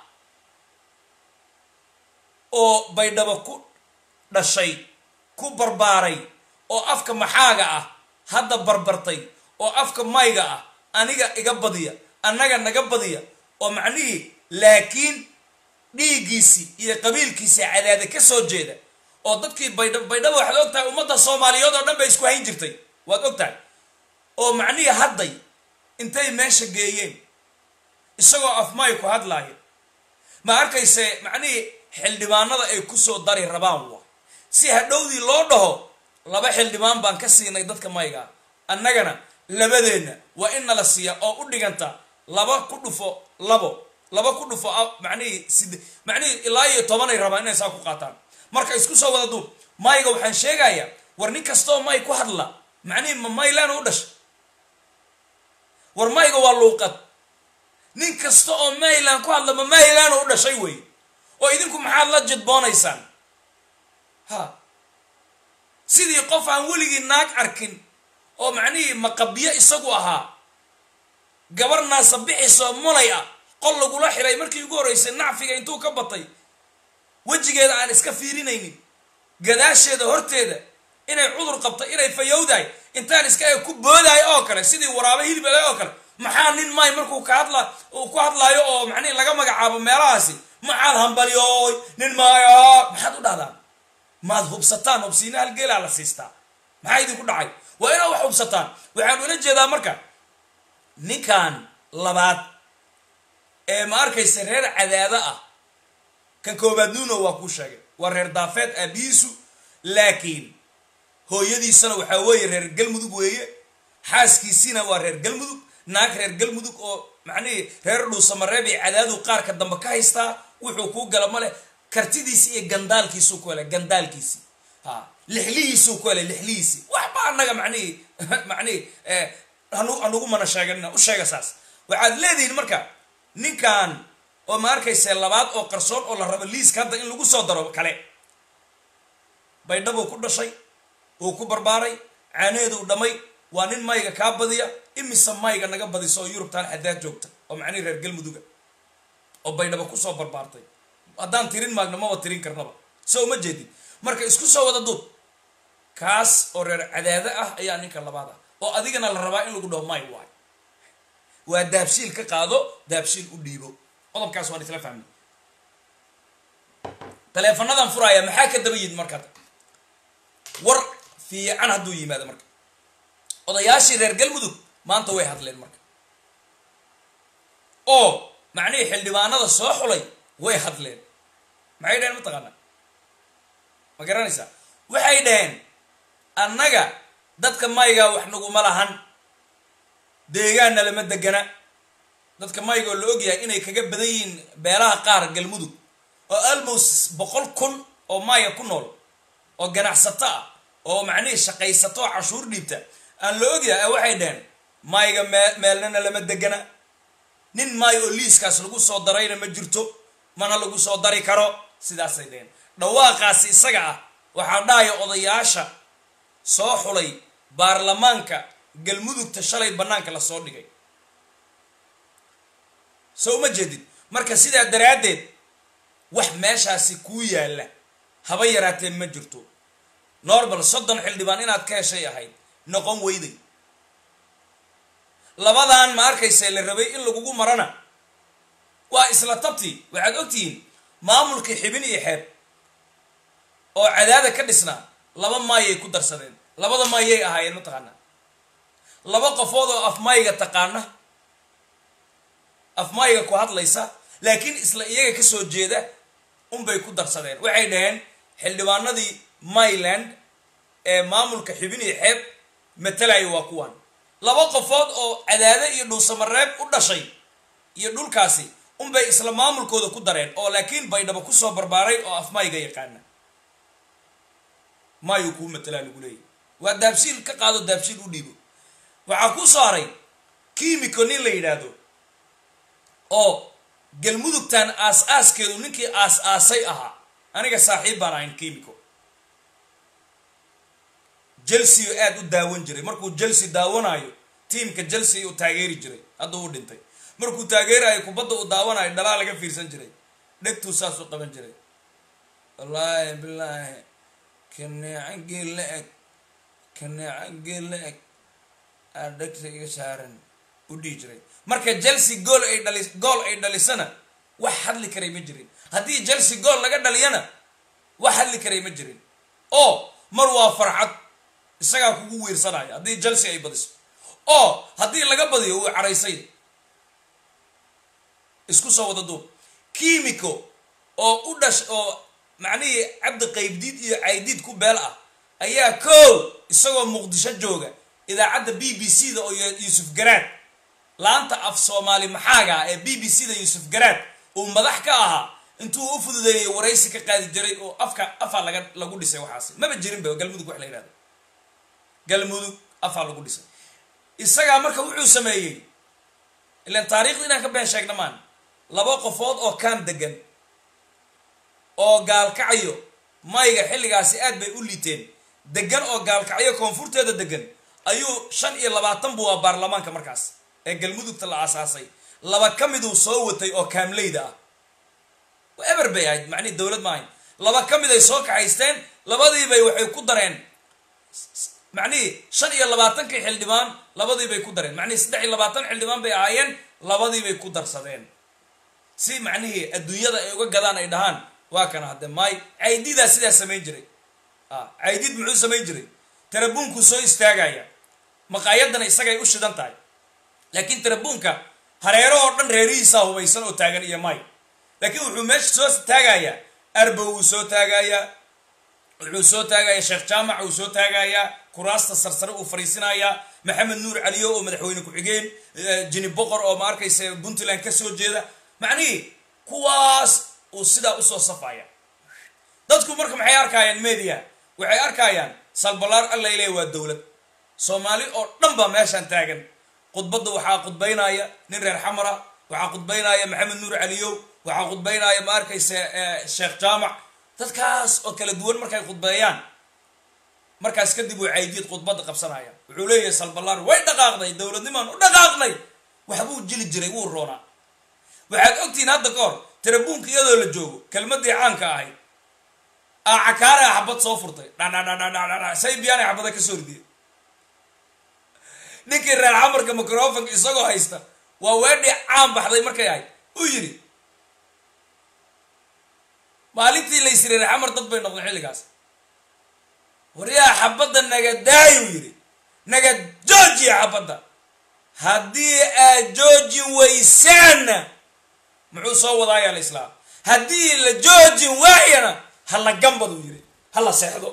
oo baydhabo ku dhashay ku barbaaray oo afka maxaaga ah hadda barbartay oo afka mayga ah aniga iga badiya annaga naga badiya oo macnihii laakiin dhiiggiisii iyo qabiilkiisii cadaada ka soo jeeda oo dadkii baydha baydhaba waxaad og tahay ummadda soomaaliyeed oo dhan bay isku hayn jirtay waad og tahay oo macnihii hadday intay meesha geeyeen isagoo afmay ku hadlaaya ma arkayse macnihii xildhibaanada ay kusoo dari rabaan wa si hadhowdii loo dhaho laba xildhibaan baan ka siinay dadka mayga annagana labadeenna waa in nala siiya oo u dhiganta laba ku dhufo labo laba ku dhufo macnihii sid macnihii ilaa iyo tobanay rabaan inay saa ku qaataan marka isku soo wada duub mayga waxaan sheegayaa war nin kastoo may ku hadla macnihii ma maylan u dhashay war mayga waa luuqad nin kasta oo maylan ku hadla ma maylan u dhashay wey oo idinku maxaad la jidboonaysaan ha sidii qof aan weligii naag arkin oo macnihii maqabyo isagu ahaa gabar naasabixisoo mulay ah qol lagula xiray markii ugu horreysay nacfiga intuu ka batay wejigeeda aan iska fiirinaynin gadaasheeda horteeda inay cudur qabto inay fayowdahay intaan iska e ku boodahay oo kale sidii waraabo hilibale oo kale maxaa nin may markuu ka hadla uu ku hadlaayo oo macnihi laga magacaabo meelahaasi maxaad hambalyooy nin maayo maxaad u dhahdaan maad hubsataan hubsiina halgeelaa la siistaa maxaa idinku dhacay waa inaad wax hubsataan waxaan ula jeedaa marka ninkan labaad ee ma arkaysa reer cadaado ah kan koobaad nuuno waa kuu sheegay waa reer daafeed aabihiisu laakiin hooyadiisana waxaa weeye reer galmudug weeye xaaskiisiina waa reer galmudug naag reer galmudug oo macnihii reer dhuusamareeb iyo cadaadu qaarka dambe ka haystaa wuxuu kuu gala male kartidiisi iyo gandaalkiisuu ku hele gandaalkiisi ha lixlihiisuu ku hele lixlihiisi waxba annaga macnihii macnihii hanu hanugu mana sheeganina u sheega saas waxaad leedihiin marka ninkan oo ma arkayse labaad oo qarsoon oo la rabo liiska hadda in lagu soo daro kale baydhabuu ku dhashay uu ku barbaaray caaneeduu dhammay waa nin mayga kaa badiya imise mayga naga badiso oo yurubtaan xadaad joogta oo macnihi reer galmuduga oo baydhaba kusoo barbaartay haddaan tirin maagna maba tirin karnaba soo uma jeedin marka isku soo wada duub kaas oo reer cadaado ah ayaa ninka labaad ah oo adigana la rabaa in lagu dhaho may waay waa daabshiil ka qaado daabshiil u dhiibo qodobkaas waan isla fahmay taleefanadan furaaya maxaa ka daba yimid markaa war fiican hadduu yimaado marka odayaashii reer galmudug maanta way hadleen marka oo macnihii xildhibaanada soo xulay way hadleen maxay dhaheen mataqaanaa ma garanaysaa waxay dhaheen annaga dadka maygaa wax naguma lahan deegaanna lama degana dadka maygaoo la ogyahay inay kaga badan yihiin beelaha qaar galmudug oo almost boqol kun oo maya ku nool oo ganacsato ah oo macnihii shaqaysato oo cashuur dhiibta aan la ogyahay waxay dhaheen mayga mee meelnana lama degana nin maayo oo liiskaas lagu soo darayna ma jirto mana lagu soo dari karo sidaasay dhaheen dhawaaqaasi isaga ah waxaa dhahaya odayaasha soo xulay baarlamaanka galmudugta shalay bannaanka lasoo dhigay soo uma jeedid marka sidaa daraaddeed wax meeshaasi kuu yaalla haba yaraatee ma jirto normal soddon xildhibaan inaad ka heshay ahayd noqon weyday labadan ma arkaysa la rabay in lagugu marana waa isla tabtii waxaad ogtihiin maamulkii xibin iyo xeeb oo cadaada ka dhisnaa laba maayay ku darsadeen labada maayay ahaayeen mataqaanaa laba qofood oo afmayga taqaana afmayga ku hadlaysa laakiin isla iyaga ka soo jeeda unbay ku darsadeen waxay dhaheen xildhibaanadii myland ee maamulka xibin iyo xeeb matalaya waa kuwan laba qofood oo cadaade iyo dhuusamareeb u dhashay iyo dhulkaasi unbay isla maamulkooda ku dareen oo laakiin baydhabo kusoo barbaaray oo afmayga yaqaana maayuu kuu matalaa lagu leeyahy waa daabshiil ka qaado daabshiil u dhiibo waxaa ku soo haray kimiko nin la yidhaahdo oo galmudugtan aas-aaskeedu ninkii aas-aasay ahaa aniga saaxiib baan ahayn kimiko chelsea oo aada u daawan jiray markuu chelsea daawanayo tiamka chelsea uu taageeri jiray hadduu u dhintay markuu taageerayo kubadda uu daawanayo dhalaa laga fiirsan jiray dhegtuu saasuu qaban jiray wallaahi bilaahi kaneecagii la eg kaneecagii la eg aa dhegta iga saaran u dhihi jiray marka chelsea gool ay dhali gool ay dhalisana wax hadli karay ma jirin haddii chelsea gool laga dhaliyana wax hadli karay ma jirin oo mar waa farxad isagaa kugu wiirsanaya haddii chelsea ay badiso oo haddii laga badiyo wuu caraysay isku soo wada duub kimiko oo u dhash oo macnihii cabdi qaybdiid iyo caydiid ku beel ah ayaa kow isagoo muqdisho jooga idaacadda b b c da oo yuusuf garaad laanta af soomaali maxaaga ah ee b b c da yuusuf garaad uu madax ka ahaa intuu u fududeeyey waraysi ka qaadi jiray oo afka afaa laga lagu dhisay waxaasi maba jirinba galmudug wax la yihahdo galmudug afaa lagu dhisay isagaa marka wuxuu sameeyey ilan taariikhda inaan ka been sheegna maan laba qofood oo kaan degan oo gaalkacyo mayga xilligaasi aad bay u liiteen degan oo gaalkacyo koonfurteeda degan ayuu shan iyo labaatan buu waa baarlamaanka markaas ee galmudugta la aasaasay laba ka miduu soo watay oo kaamleyda ah eber bay ahayd macnihi dowlad maahayn laba ka mid ay soo kaxaysteen labadiibay waxay ku dareen macnihii shan iyo labaatankii xildhibaan labadiibay ku dareen macnihii saddex iyo labaatan xildhibaan bay ahaayeen labadiibay ku darsadeen si macnihii adduunyada ay uga gadaan ay dhahaan waa kana hadde maay caydidaa sidaa samayn jiray caydid muxuu samayn jiray tarabuunkuu soo istaagaya maqaayadana isagay u shidan tahay laakiin tarabuunka hareero oo dhan reerihiisaa hubaysan oo taagan iyo maay laakiin wuxuu meesha soo taagayaa arbow wuu soo taagayaa wuxuu soo taagayaa sheekh jaamac wuu soo taagayaa kuraasta sarsare uu fariisinayaa maxamed nuur caliyo oo madaxweyne ku-xigeen jini boqor oo ma arkaysa puntland ka soo jeeda macnihii kuwaas uu sidaa usoo safaya dadku marka maxay arkayaan media waxay arkayaan salbalaar allayle waa dowlad soomaali oo dhan baa meeshaan taagan khudbadda waxaa khudbaynaya nin reer xamara waxaa khudbaynaya maxamed nuur caliyow waxaa khudbaynaya ma arkaysa sheekh jaamac dadkaas oo kala duwan markay khudbeeyaan markaas kadib way caydiid khudbadda qabsanaya wuxuu leeyahay salbalaar way dhaqaaqday dowladnimaan u dhaqaaqnay waxbuu jili jiray wuu roonaa waxaad ogtihiin hadda ka hor tarabuunka iyadoo la joogo kelmadii caanka ahayd acakaare a xabad soo furtay dhadhadhadhadhadha saybiyaana xabada kasoo ridiyay ninkii reer xamarka microfonka isagoo haysta waa weedhii caan baxday markay ahayd uu yidhi maalintii lays reer xamar dad bay noqdeen xilligaas waryaa xabadda naga daayuu yidhi naga joojiya xabadda haddii aad joojin weysaanna muxuu soo wadaayaa la islaam haddii la joojin waayana hala gambaduu yidhi hala seexdo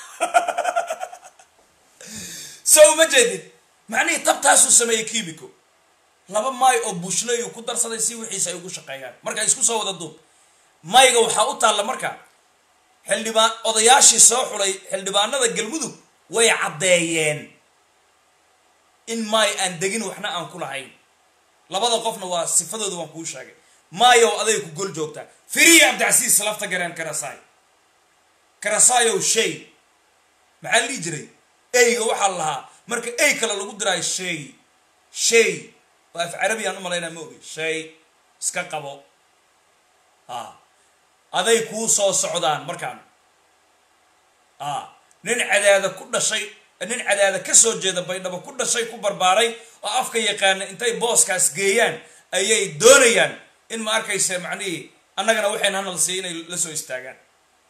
so uma jeedid macnihii tabtaasuu sameeyey kiimico laba maay oo bushley uu ku darsaday si wixiisa ay ugu shaqeeyaan marka isku soo wada duub mayga waxaa u taalla marka xildhibaan odayaashii soo xulay xildhibaanada galmudug way caddeeyeen in maay aan degin waxna aan ku lahayn labada qofna waa sifadooda waan kuu sheegay maayow aday ku gol joogtaa firiya abdicasiis lafta gareen karasaay karasaayow shay maxaa lihi jiray eyga waxaa lahaa marka ey kale lagu diraayo shay shay waa af carabiyaan u malaynaa ma ogi shay iska qabo a aday kuu soo socdaan markaan a nin cadaada ku dhashay nin cadaada ka soo jeeda baydhabo ku dhashay ku barbaaray oo afka yaqaana intay booskaas geeyaan ayay doonayaan in ma arkaysa macnihii annagana waxayna hanal siiy inay la soo istaagaan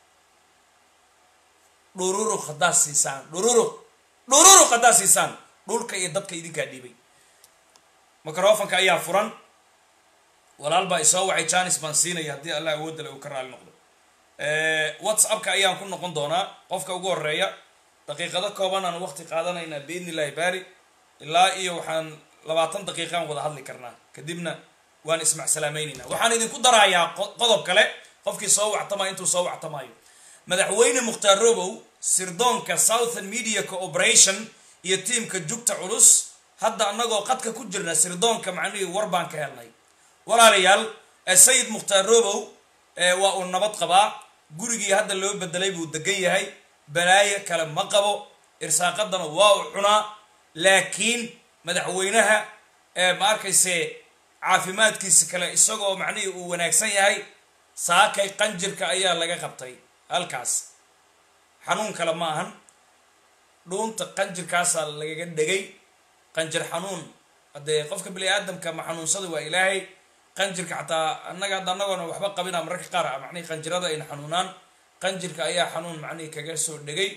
dhururuq haddaad siisaan dhururuq dhururuq haddaad siisaan dhulka iyo dadka idinkaa dhiibay microfonka ayaa furan walaal baa isoo wacay janis baan siinaya haddii allah awoodale uu ka raali noqdo whatsappka ayaan ku noqon doonaa qofka ugu horeeya daqiiqado kooban aan waqti qaadanaynaa biidni illahi baari ilaa iyo waxaan labaatan daqiiqaan wada hadli karnaa kadibna waan ismacsalaameynaynaa waxaan idinku darayaa qodob kale qofkii soo wactamaya intuu soo wactamaayo madaxweyne mukhtaar robow sirdoonka southern media cooperation iyo tiimka jugta culus hadda annagoo qadka ku jirna sirdoonka macnihii war baan ka helnay walaalayaal sayid mukhtaar robow waa uu nabad qabaa gurigii hadda loo bedelay buu degan yahay balaayo kale ma qabo irsaaqadana waa u cunaa laakiin madaxweynaha ma arkayse caafimaadkiisa kale isagoo macnihii uu wanaagsan yahay saakay qanjirka ayaa laga qabtay halkaas xanuun kale ma ahan dhuunta qanjirkaasaa lagaga dhegay qanjir xanuun haddee qofka bini aadamka ma xanuunsada waa ilaahay qanjirka xataa annaga hadda annagoona waxba qabina mararka qaar macnihi qanjirada ayna xanuunaan qanjirka ayaa xanuun macnihi kaga soo dhegay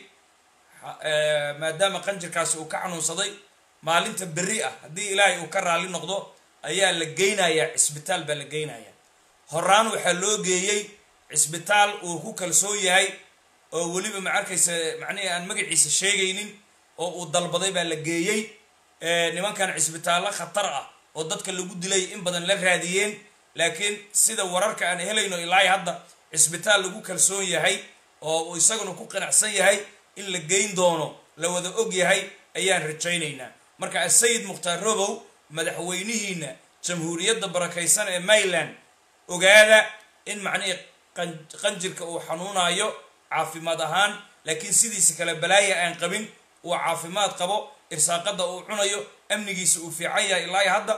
maadaama qanjirkaasi uu ka xanuunsaday maalinta berri ah haddii ilaahay uu ka raali noqdo ayaa la geynayaa cisbitaal baa la geynayaa horaan waxaa loo geeyey cisbitaal uu ku kalsoon yahay oo weliba ma arkaysa macnihi aan magaciisa sheegaynin oo uu dalbaday baa la geeyey nimankan cisbitaallo khatar ah oo dadka lagu dilay in badan la raadiyeen laakiin sida wararka aan helayno ilaahay hadda cisbitaal lagu kalsoon yahay oo uu isaguna ku qanacsan yahay in la geyn doono la wada og yahay ayaan rajaynaynaa marka asayid mukhtaar robow madaxweynihiina jamhuuriyadda barakaysan ee mayland ogaada in macnihii qanjirka uu xanuunayo caafimaad ahaan laakiin sidiisa kale balaaya aan qabin uu caafimaad qabo irsaaqada uu cunayo amnigiisa uu fiican yahay ilaa hadda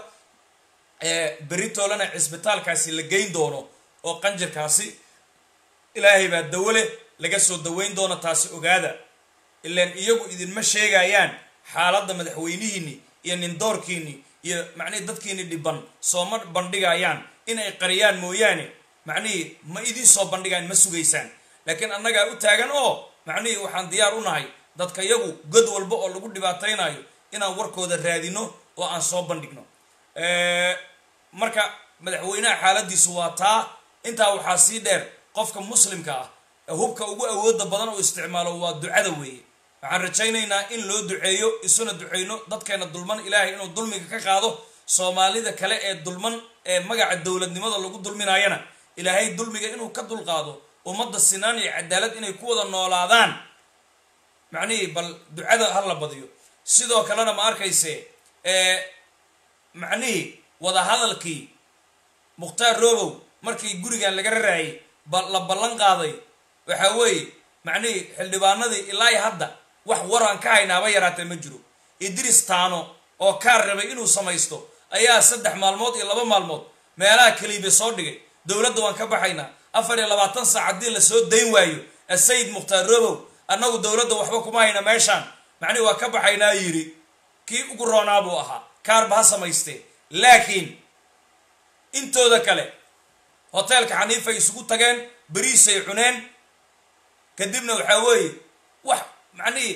beritoolana cisbitaalkaasi la geyn doono oo qanjirkaasi ilaahay baa dawo leh laga soo daweyn doono taasi ogaada ilaan iyagu idinma sheegayaan xaaladda madaxweynihiini iyo nindoorkiini iyo macnihii dadkiini dhiban sooma bandhigayaan inay qariyaan mooyaane macnihii ma idiin soo bandhigaan ma sugaysaan laakiin annagaa u taagan oo macnihii waxaan diyaar u nahay dadka yagu god walba oo lagu dhibaataynayo inaan warkooda raadino oo aan soo bandhigno marka madaxweynaha xaaladiisu waa taa intaa waxaa sii dheer qofka muslimka ah ee hubka ugu awooda badan oo isticmaalo waa ducada weeye waxaan rajaynaynaa in loo duceeyo isuna duceyno dadkeena dulman ilaahay inuu dulmiga ka qaado soomaalida kale ee dulman ee magaca dowladnimada lagu dulminayana ilaahay dulmiga inuu ka dulqaado ummadda sinaan iyo cadaalad inay ku wada noolaadaan macnihii bal ducada ha la badiyo sidoo kalena ma arkayse macnihii wadahadalkii mukhtaar robow markii gurigan laga raraayay la ballan qaaday waxa weeye macnihii xildhibaanadii ilaa hadda wax waraan ka haynaaba yaraatee ma jiro idris taano oo kaar rabay inuu samaysto ayaa saddex maalmood iyo laba maalmood meelaha kaliibe soo dhigay dowladda waan ka baxaynaa afar iyo labaatan saac haddii lasoo dayn waayo asayid mukhtaar robow annagu dowladda waxba kuma hayna meeshaan macnihi waa ka baxaynaa yidhi kii ugu roonaa buu ahaa kaarba ha samaystee laakiin intooda kale hoteelka xaniifay isugu tageen beriisay cuneen kadibna waxaa weeye wax macnihii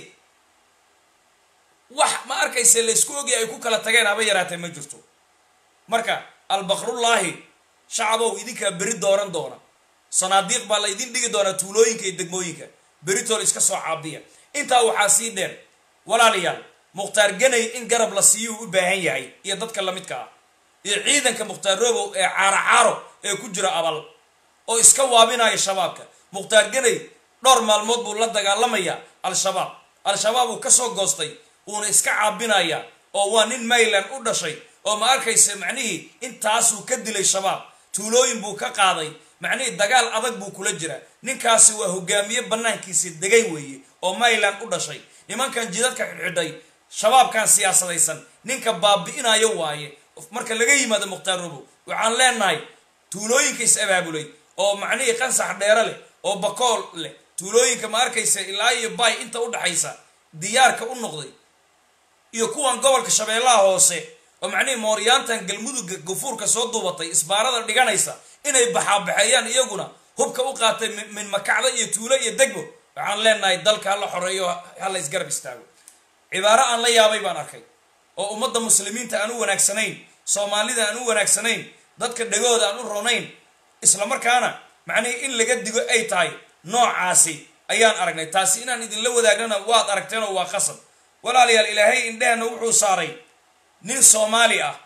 wax ma arkayse laysku ogi ay ku kala tageen haba yaraatee ma jirto marka albakrullaahi shacabow idinkaa beri dooran doona sanaadiiq baa la idin dhigi doonaa tuulooyinka iyo degmooyinka beritool iska soo caabiya intaa waxaa sii dheer walaalayaal mukhtaar ganay in garab la siiyuu u baahan yahay iyo dadka lamidka ah iyo ciidanka mukhtaar robow ee caaro caaro ee ku jira abal oo iska waabinaya shabaabka mukhtaar ganay dhowr maalmood buu la dagaalamayaa al-shabaab al-shabaab uu kasoo goostay uuna iska caabinaya oo waa nin mayland u dhashay oo ma arkaysa macnihii intaasuu ka dilay shabaab tuulooyin buu ka qaaday macnihii dagaal adag buu kula jira ninkaasi waa hogaamiye banaankiisi degay weeye oo mayland u dhashay nimankan jidadka xidhxidhay shabaabkan siyaasadaysan ninka baabi'inayo waaye marka laga yimaado mukhtaar robow waxaan leenahay tuulooyinka is abaabulay oo macnihii qansax dheere leh oo bakool leh tuulooyinka ma arkaysa ilaa iyo bay inta u dhaxaysa diyaarka u noqday iyo kuwan gobolka shabeellaha hoose oo macnihii mooryaantan galmudugga gafuurka soo duubatay isbaarada dhiganaysa inay baxaabaxeeyaan iyaguna hubka u qaatay min makacda iyo tuulo iyo degbo waxaan leenahay dalka hala xoreeyo hala isgarab istaago cibaaro aan la yaabay baan arkay oo ummadda muslimiinta aan u wanaagsanayn soomaalida aan u wanaagsanayn dadka dhegooda aan u ronayn islamarkaana macnihii in laga digo ay tahay noocaasi ayaan aragnay taasi inaan idinla wadaagnana waad aragteenoo waa qasab walaalayaal ilaahay indhehena wuxuu saaray nin soomaali ah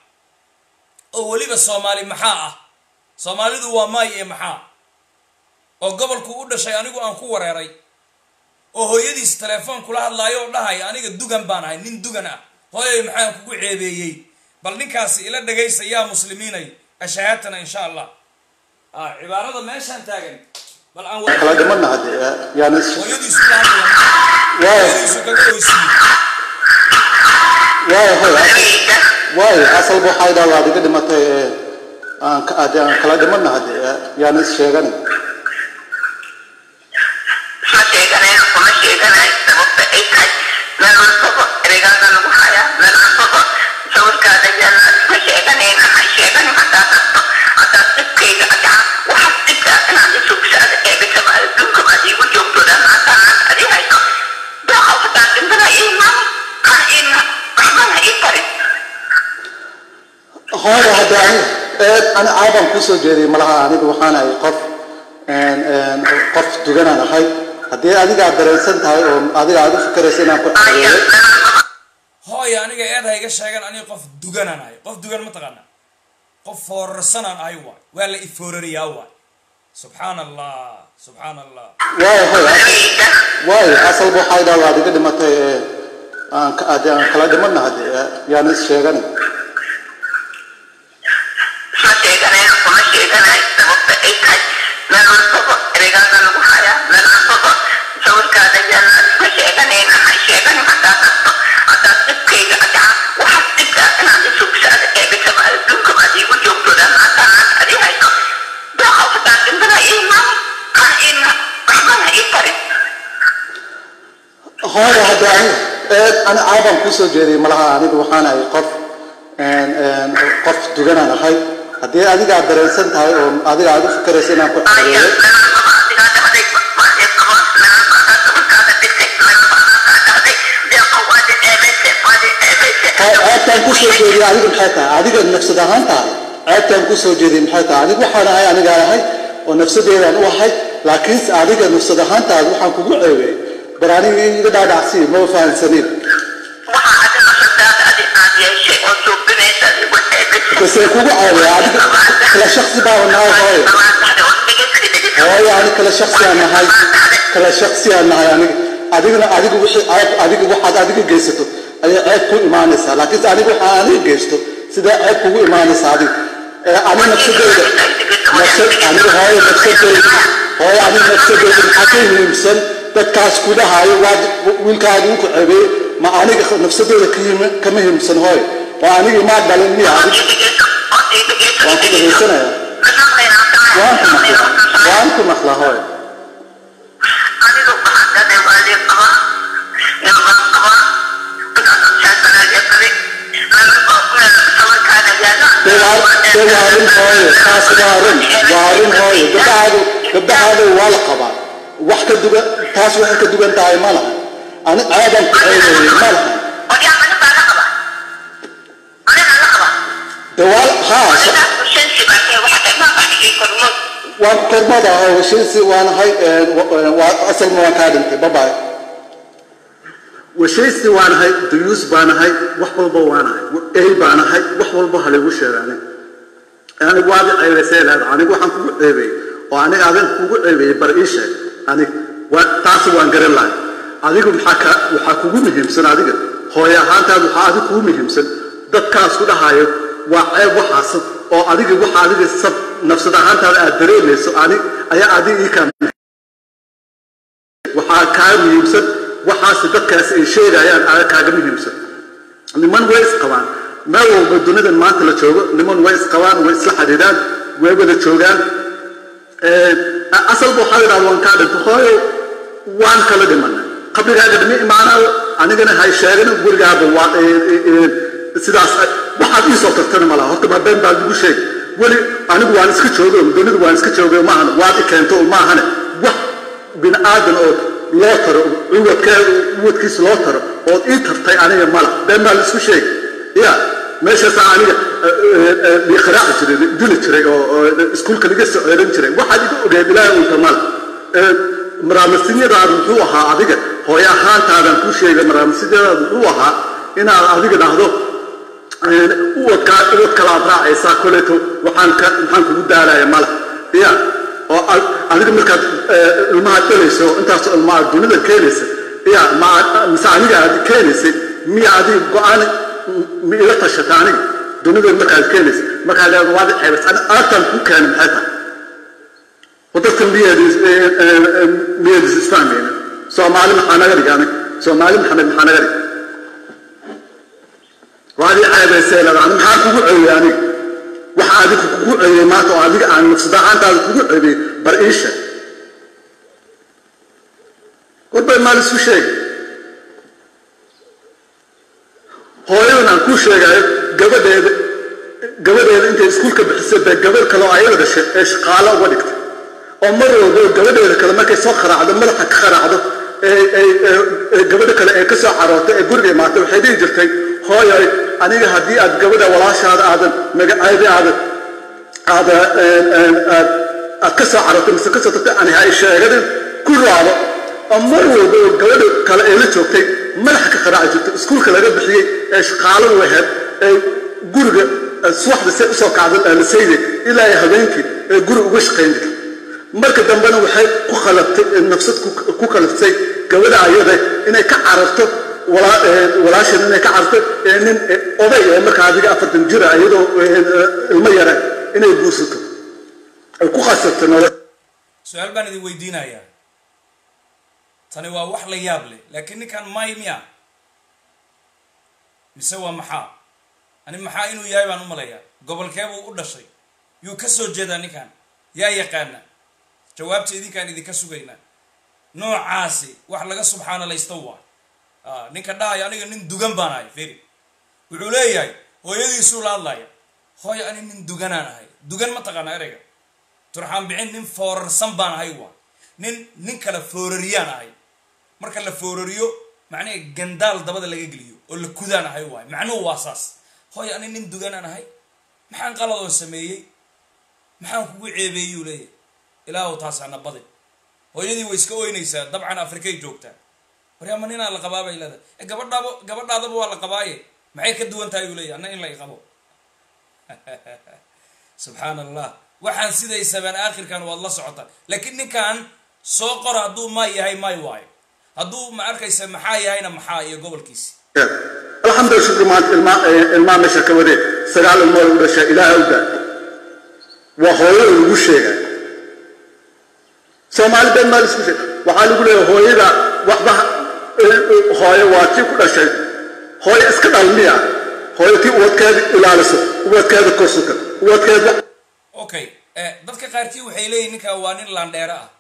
oo weliba soomaali maxaa ah soomaalidu waa maay iyo maxaa oo gobolku u dhashay anigu aan ku wareeray oo hooyadiis telefoon kula hadlaayo oo dhahaya aniga dugan baan ahay nin dugan ah hooyay maxaan kugu ceebeeyey bal ninkaasi ila dhagaysa yaa muslimiinay ashahaatana insha allah cibaarada meeshaan taagan bal aan kala dhimanna hadde yaani hooyadiisu la hadlaya hooyadiisu kaga oysiiyey waayo hoy waayo asalba waxay dhaha waad iga dhimatay ee aan ka- hadde aan kala dhimanna hadde yaani is sheegani ma sheeganayno kuma sheeganayo sababta ay tahay meel walbaba ereygaada lagu hayaa meel walbaba sawirkaada yaalla ma sheeganayna ha sheeganin haddaad rabto haddaad dhibkayga adaa waxaad dhibkaa inaad isugsaada eegasaba adduunka baad iigu joogtooda maantaanaan adi hayso daaco haddaad dhintana iimaan ha iina waxbana ii tarin hooyo hadde ani ee ani caabaan kusoo jeeday malaha aniga waxaan ahay qof een, een, qof duganaan ahay haddii adiga aad dareensan tahay oo adiga aad u fikeraysa inaan ku aya ceebeeyo hooya aniga eed ha iga sheegan aniga qof duganaan ahay qof dugan ma taqaana qof foorarsanaan ahay waay waa la ifoorariyaa waay subxaan allah subxaan allah waayo hoy asal- ereyga waayo asalba waxay dhaha waad iga dhimatay ee aan ka- hadde aan kala dhimanna hadde yaani is sheegani ma sheeganayno kuma sheeganayo sababta ay tahay meel walbaba ereygaada lagu hayaa meel walbaba sawirkaada yaalla ma sheeganayna ha sheeganin haddaad rabto haddaad dhibkayga adaa waxaad dhibkaa inaad isugsaada eegasaba adduunka baad iigu joogtooda maantaanaan adi hayso daaco haddaad dhintana iimaan ha iina waxbana ii tarin hooyo hadde ani ee ani caabaan kusoo jeeday malaha aniga waxaan ahay qof een, een, qof duganaan ahay haddii adiga aad dareensan tahay oo adiga aad u fikeraysa inaan ku aya ceebeeyo meel walbaba adigaa dhacday waadee qabo meel walbaba sawirkaada dhigtay meel walbaba kaa dhacday deeqo waadi ceebayse waadi ceebayse ceebtaan kusoo jeediy adiga maxay tahay adiga nafsad ahaan tahay ceebtaan kusoo jeediy maxay tahay aniga waxaan ahay anigaan ahay oo nafsadeedaan u ahay laakiinse adiga nafsad ahaantaada waxaan kugu ceebay bar aniga iga dhaadhacsii maba fahamsanin waxaa adi nafsadaada adi aad yeeshay oo suubinaysa adi waxay base kugu ceebay adiga kala shaksi baaba nahay hooyo hooyo ani kala shaksiyaan nahay kala shaksiyaan nahay aniga adigana adiga wixii ceeb adiga waxaad adiga geysato ayay ceeb ku imaanaysaa laakiinse aniga waxaa aniga geysto sidee ceeb kugu imaanaysaa adiga ee ani nafsadeyda nafsad aniga hooyo nafsadeyda hooyo aniga nafsadeyda maxaa ka muhiimsan dadkaas kudhahaayo waad wiilkaadi uku ceebeeye ma aniga nafsadeyda ka yimi- kama muhiimsan hooyo waa aniga imaa dhalin miya adiga waan ku dhagaysanaya waan ku maqlaa waan ku maqlaa hooyo anigu waxaan dhahay waa lii qabaa nin baan qabaa markaasaan sheekanaa yeesaday sawirkaana yaala dee waa dee waa run hooyo taas waa run waa run hooyo gabdhahaadu gabdhahaadu waa la qabaa wax ka dugan taas waxay ka dugan tahay ma laha ani ceeban ku ceebeeyey ma laha odyaa aniga baa la qabaa aniga la qabaa dee waa haa anigaas ushensi baa kee waxa dhay maa baxigii kormood waan ku kormada hooyo washiisi waanahay waa asalma waan kaa dhintay babaay washaysi waanahay duyuus baanahay wax walba waanahay ey baanahay wax walba halaygu sheegaani anigu waad i ceebaysay leeda anigu waxaan kugu ceebeeyey oo aniga adin kugu ceebeeyey bar ii sheeg anig waa taasi waan garan lahay adigu maxaa ka waxaa kugu muhiimsan adiga hooyo ahaantaada waxaa adiga kugu muhiimsan dadkaas ku dhahaayo waa ceeb waxaas oo adiga waxa adiga sab nafsad ahaantaada aad dareemayso anig ayaa adiga ii kaa waxaa kaa muhiimsan waxaas dadkaas ay sheegayaan aa kaaga muhiimsan niman way isqabaan meel walba dunidan maanta la joogo niman way isqabaan way isla xidhiidhaan way wada joogaan asalba waxaa idhahda waan kaa dhinto hooyo waan kala dhimanay qabrigaaga dhimi imaanaayo anigana hay sheegana gurigaaba waa sidaas waxaad ii soo tartana malaha horta ma been baa lagu sheegi weli anigu waan iska joogo dunidu waan iska joogo maahane waad i keento maahane wax bini aadan oo loo taro cuwadkeeda cuwadkiisa loo taro ood ii tartay aniga mala been baa laisku sheegi ya meeshaasaa aniga liqiraaci jiray duli jiray oo oo iskuulka laga soo ceeran jiray waxaad iga ogeed ilaahay unta mala maraamasinyadaadu muxuu ahaa adiga hooyo ahaantaadan ku sheegay maraamasinyadaadu muxuu ahaa inaad adiga dhahdo uwadkaa uwad kala aad raacaysaa koleeto waxaan ka maxaan kugu daalaya mala ya oo adiga markaad ilmaha dhalayso intaas ilmaha dunida keenaysa ya ma mise aniga aad keenaysay miya adiga go-aan ma ila tashata aniga dunida markaad keenaysa markaad leedo waad ceebas aagtaan ku keena maxay tahay wadadkan miyeedis miyeedis isfahmayna soomaali maxaa naga dhig aniga soomaali maxamed maxaa naga dhig waad ii ceebaysay leeda ani maxaa kugu ceeyey aniga waxa adiga kugu ceeyey maanta oo adiga aan nafsad ahaantaada kugu ceebiyey bar ii sheeg warbay maal isu sheegi hooyadan aan kuu sheegayo gabadheeda gabadheeda intay iskuulka bixisay bay gabadh kale oo ayada dhashay ee shaqaalo uga dhigtay oo mar walba gabadheeda kale markay soo kharaacdo madaxa ka kharaacdo gabadha kale ee ka soo carootay ee guriga imaatay waxay dhihi jirtay hooyoy aniga haddii aad gabadha walaashaada aadan magaceeda aadan aada aad ka soo carootay mise ka soo tagtay ani hay sheeganin ku raado oo mar walba oo gabadha kale ee la joogtay madaxa ka qaraaci jirtay iskuulka laga bixiyey ee shaqaalo waheed ee guriga subaxda se usoo kacda lasayday ilaa ay habeenkii ee guri uga shaqayn jirtay marka dambena waxay ku khalabtay nafsad ku kalaftay gabadha ayada inay ka cararto walaashan inay ka cararto ee nin oday ee markaa adiga afartan jira iyadoo ilmo yara inay guursato ay ku khasabto nolol su-aal baan idin weydiinayaa tani waa wax la yaab leh laakiin ninkan may miya mise waa maxaa ani maxaa inuu yahay baan u malayaa gobolkeebuu u dhashay yuu ka soo jeedaa ninkan yaa yaqaana jawaabta idinkaan idinka sugaynaa noocaasi wax laga subxaanalaysto waa ninka dhahayo aniga nin dugan baan ahay feri wuxuu leeyahay hooyadiisuu la hadlaya hooyo ani nin duganaan ahay dugan ma taqaana ereyga turxaan bixin nin foorarsan baan ahay waa nin nin kale foorariyaan ahay marka la foorariyo macnaha gandaal dabada laga geliyo oo la kudaan ahay waay macnuhu waa saas hooyo ani nin duganaan ahay maxaan qaladoo sameeyey maxaan kugu ceebeeyuu leeyahay ilaahu taasana badin hooyadii way iska oynaysaa dabcan afrikay joogtaa waryaama ninaa la qabaa bay leedahay e gabadhaaba gabadhaadaba waa la qabaaye maxay ka duwan tahay uu leeyahy anna in la iqabo subxaan allah waxaan siday sabaan aakhirkan waad la socotaa laakiin ninkan soo qora hadduu maay yahay maay waayo hadduu ma arkaysa maxaa yahayna maxaa iyo gobolkiisi alxamdulillah shukri maanta ilmaa ilmaa meesha ka wadee sagaal ilmood u dhashay ilaaha u daa waa hooyada lagu sheegay soomaali been maa laisku sheeg waxaa lagu leeyahay hooyada waxba hooyo waa tii ku dhashay hooyo iska dhalmiya hooyo tii ubadkeeda ilaaliso ubadkeeda korsuka ubadkeeda okay dadka qaarkii waxay leeyihin ninkan waa nin laandheero ah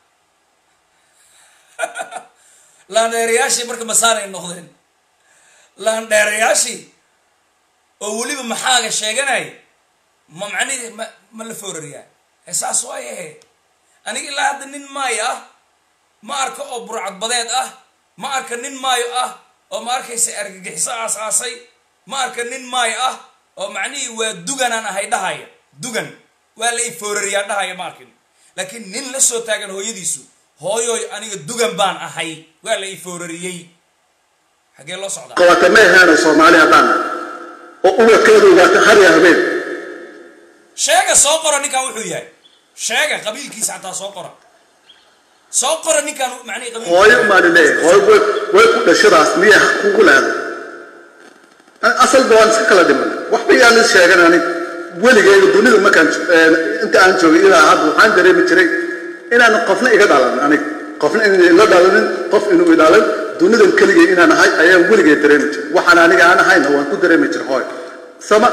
laandheerayaashii marka masaanay noqdeen laandheerayaashii oo weliba maxaaga sheeganaya ma macnihi ma ma la foorariyaa e saas waayahe aniga ilaa hadda nin maayo ah ma arka oo burcadbadeed ah ma arka nin maayo ah oo ma arkaysa argagixiso aas-aasay ma arka nin maayo ah oo macnihii waa duganaan ahay dhahaya dugan waa la i foorariyaa dhahaya ma arkin laakiin nin la soo taagan hooyadiisu hooyoy aniga dugan baan ahay waa la i foorariyey xaggee loo socdaa qabata ma ahaana soomaali haddaan oo ubadkeeda ogaata har iyo habeen sheega soo qora ninkan wuxuu yahay sheega qabiilkiisa xataa soo qora soo qora ninkan macnihi qabiil hooyo umaani leeyahay hooyo way way ku dhashadaas miya xaq kugu leedahay asalba waan iska kala dhiman waxba yaan is sheegan anig weligeyga dunida markaan inta aan joogay ilaa hadda waxaan dareemi jiray inaan qofna iga dhalan anig qofna inaan ila dhalanin qof inuu ilaalin dunidan keligay inaan ahay ayaan weligay dareemi jiray waxaan aniga aan ahayna waan ku dareemi jiray hooyo sama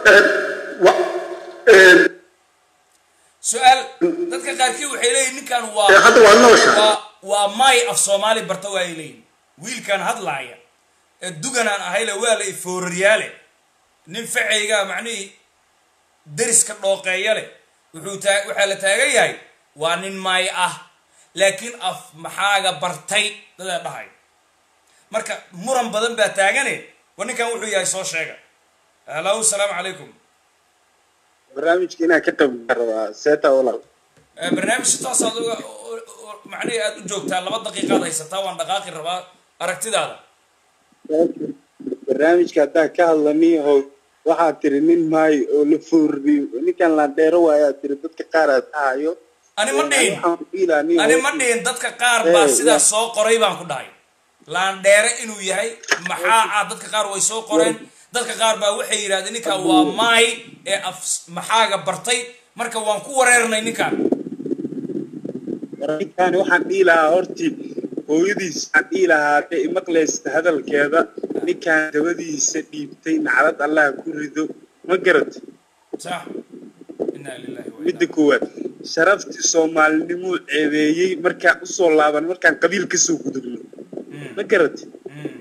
su-aal dadka qaarkii waxay leeyihin ninkan waa hadda waa nooshahay waa waa maay af soomaali barta waa ay leeyihin wiilkan hadlaaya ee duganaan ahayle waa la ifooraryaale nin facaygaa macnihii deriska dhooqeeya leh wuxuu taa waxaa la taagan yahay waa nin maay ah laakiin af maxaaga bartay dadaa dhahay marka muran badan baa taagane war ninkan wuxuu yahay soo sheega halow salaamu calaykum barnaamijka inaan ka qayb rabaa seeta walaal barnaamij toosaad uga macnihii aad u joogtaa laba daqiiqaad haysataa waan dhaqaaqi rabaa aragtidaada barnaamijka haddaan ka hadlani oo waxaad tiri nin maayo oo la foorriyo ninkan laandheero waayaa tiri dadka qaar aad dhahayo ani ma dhihin waxaan ku ilaa nin ani oo- ma dhihin dadka qaar baa Eh, sidaas ya. soo qoray baan ku dhahay laandheere inuu yahay maxaa ah dadka qaar way soo qoreen dadka qaar baa waxay yidhahdeen ninkan waa maay ee af maxaaga bartay marka waan ku wareernay ninkan ninkaani waxaan dhihi lahaa horti hooyadiis waxaan dhihi lahaa hadday imaqlaysta hadalkeeda ninkaan dabadiisa dhiibtay naclad allah ku rido ma garat sax inaa lillahi wa midda koowaad sharaftii soomaalinimuu ceebeeyey markaan usoo laaban markaan qabiil kasoo gudubno ma garat Mm.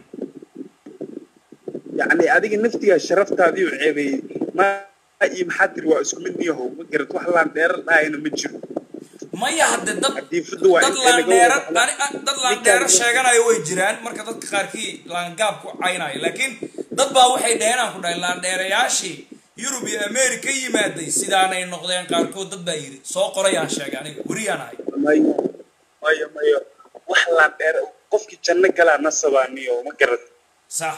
yacni adiga naftigaa sharaftaadii u ceebeeyey ma iyo maxaa tiri waa isku mid niyahow ma garat wax laan dheerar dhahayna ma jiro maya hadde dad Hadiifadu waa dad intee laga laandheero wada- ani- a- dad laandheero sheeganayo way jiraan marka dadka qaarkii laangaab ku caynayo laakiin dad baa waxay dhaheen aan ku dhahay laandheerayaashii yurub iyo america yimaaday sidaanay noqdeen qaarkood dad baa yidhi soo qorayaan sheegay aniga weriyaan ahay mayo mayo mayo wax laan dheer qofkii janno galaa nasabaa niyo ma garat sax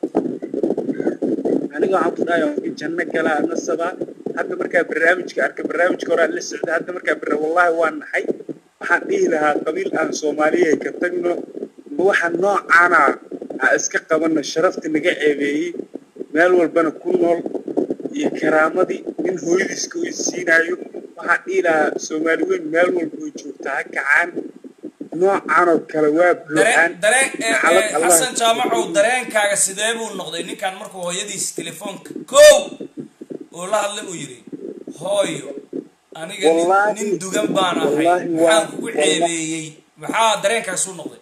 aniga waxaan ku dhahay qofkii janno galaa nasabaa hadda markaa barnaamijka arka barnaamijka hore aan la socda hadda markaa barna wallahi waa naxay waxaan dhihi lahaa qabiil aan soomaaliya ka tagno ma waxa noocaana aan iska qabano sharafta naga ceebeeyey meel walbana ku nool iyo karaamadii nin hooyadiiska uu isiinayo waxaan dhihi lahaa soomaali weyn meel walba way joogtaa ha kacaan noocan oo kale waa buuxaan dareen dareen ee- Naclad ee, Allah. xasan jaamacow dareenkaaga sidee buu noqday ninkan markuu hooyadiis telefoonka kow uu la hadlay uu yidhi hooyo aniga nin- Wallaahi- nin dugan baan ahay wallaahi waa- maxaan kugu wallaahi- ceebeeyey maxaa dareenkaasuu noqday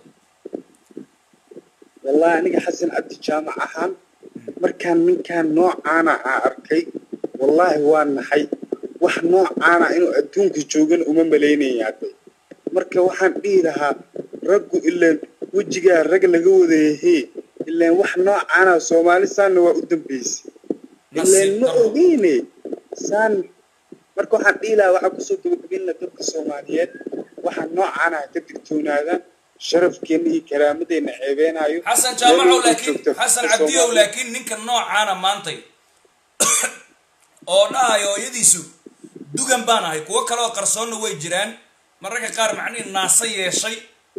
wallahi aniga xasan cabdi jaamac ahaan markaan ninkaan noocaana aan arkay wallaahi waa naxay wax noocaana inuu adduunka joogana uma malaynaya hadday marka waxaan dhihi lahaa raggu ilaan wejigaa rag laga wadayahee ilaan wax noocaana soomaali saanna waa u dambaysay ilaan Nasiib ma darro. ogeyne saan marka waxaan dhihi lahaa waxaa kusoo gabagabin lahaa dadka soomaaliyeed waxa noocaana ha ka digtoonaadaan sharafkeena iyo karaamadeenna ceebeenaayo xasan jaamacow Meel walba laakiin joogto xasan dadka cabdiyow Soomaaliya- laakiin ninka noocaana maantay oo dhahayo hooyadiisu dugan baan ahay kuwo kale oo qarsoonna way jiraan mararka qaar macnihi naasa yeeshay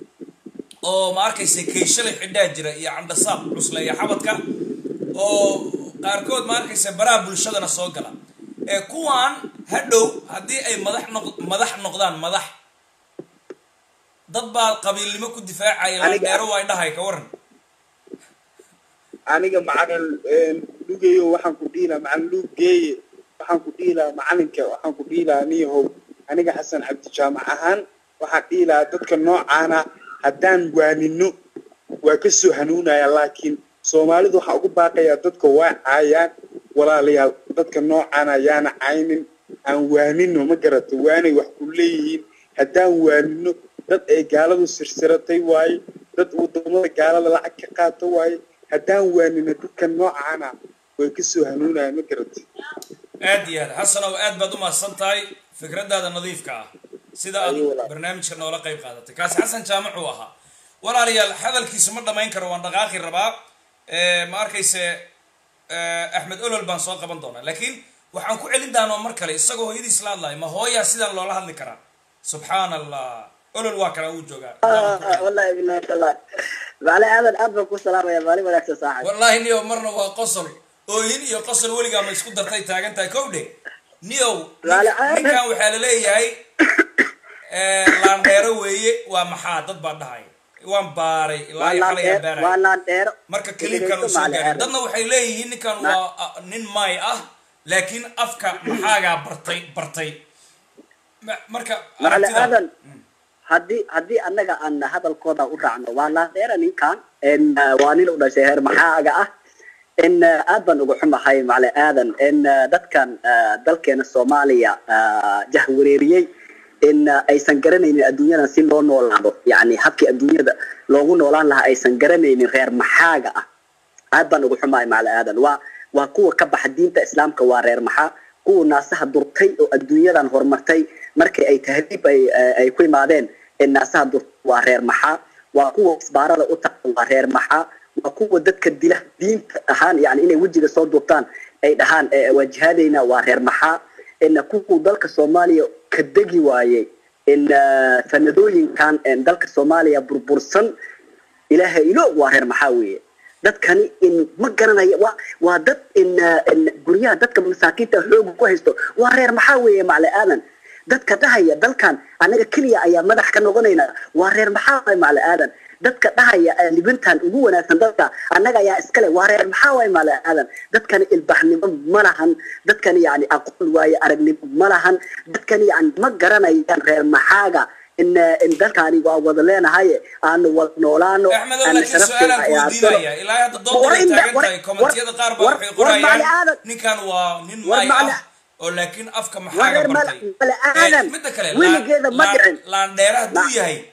oo ma arkaysa kayshalay xidhaa jira iyo candhasaab cusleeya xabadka oo qaarkood ma arkaysa baraha bulshadana soo gala ee kuwaan hadhow haddii ay madax noq madax noqdaan madax dad baa qabiilnimo ku difaacaya Aniga- landheero waa dhahay ka waran aniga macalin lugeyo waxaan ku dhihi lahaa macalin lugeeye waxaan ku dhihi lahaa macalinka waxaan ku dhihi lahaa niyahow aniga xasan cabdi jaamac ahaan waxaan dhihi lahaa dadka noocaana haddaan waanino waa ka soo hanuunaya laakiin soomaalidu waxaa ugu baaqayaa dadka waa caayaan walaalayaal dadka noocaana yaana caynin aan waanino ma garato waanay wax ku leeyihiin haddaan waanino dad ay gaaladu sirsiratay waaye dad wadamada gaalada lacag ka qaato waaye haddaan waanino dadka noocaana way ka soo hanuunayaan ma garato aad iyo aad xasanow aad baad u mahadsan tahay fikradaada nadiifka ah sida aad Ayo, walaal. barnaamijka noola qayb qaadatay kaasi xasan jaamac uu ahaa walaalayaal hadalkiisu ma dhammayn karo waan dhaqaaqi rabaa Eh, ma arkayse eh, axmed olol baan soo qaban doonaa laakiin waxaan ku celin doonaa mar kale isagoo hooyadiis la hadlayo ma hooyaa sidaan loola hadli karaa subxaan allah olol waa kana uu joogaa والله بالله والله معلي هذا الاب بكون سلام يا مالي ولا صاحب wallaahi niyow marna waa qosol oohin iyo qosol weligaa ma isku dartay taagan tahay kow dhe niyow Laale caadi. ninkan waxaa la leeyahay eh, laandheero weeye waa maxaa dad baa dhahay waan baaray ilaa iyo xalay aan baaraya وانا دير marka kaliibkan uu soo gaaray dadna waxay leeyihiin ninkan waa ah, nin maay ah laakiin afka maxaagaa bartay bartay Ma- marka معلي aragtida هذا هدي هدي أنا أن هذا الكودا ورعنا وانا دير إن كان إن واني لو شهر محاجة إن أبن وحنا هاي معلي هذا إن دت كان دلكن الصومالية جهوريري إن أي سنجرنين الدنيا نسين لون نولانو يعني حكي الدنيا ده لو نولان لها أي سنجرنين غير محاجة aad baan ugu xumahay macali aadan waa waa kuwa ka baxa diinta islaamka waa reer maxaa kuwa naasaha durtay oo adduunyadan horumartay markii ay tahriib ay ay ku imaadeen ee naasaha durtay waa reer maxaa waa kuwa isbaarada u taqa waa reer maxaa waa kuwa dadka dila diinta ahaan yani inay wejiga soo duubtaan ay dhahaan eh, waa jihaadayna waa reer maxaa ina kuwa dalka soomaaliya ka degi waayey in ah, sanadooyinkan eh, dalka soomaaliya burbursan ilaahay iloog waa reer maxaa weeye dadkani in ma garanaya waa waa dad in uh, in guryaha dadka masaakiinta xooga ku haysto waa reer maxaa weeye macle aadan dadka dhahaya dalkan anaga keliya ayaa madax ka noqonayna waa reer maxaa waay macle aadan dadka dhahaya eh, libintan ugu wanaagsan dadka annaga ayaa iskale waa reer maxaa waay macle aadan dadkani ilbaxnimo ma lahan dadkani yani aqoon waaye aragnimo ma lahan dadkani yani ma garanayaan reer maxaaga in in dalkaani waa wada leenahay aanu wada noolaano axmedow aanu laakiin su-aalaan ku weydiinaya ilaa hadda dood War bay inda- taagan war- tahay kommentiyada qaar baa war- waxay war macali qorayaan aadan. ninkan waa nin War maay macali- ah oo laakiin afka War maxaaga reer bartay macali Eh, aadan, midda kale weligeeda ma dhicin. laandheera hadduu Ma- yahay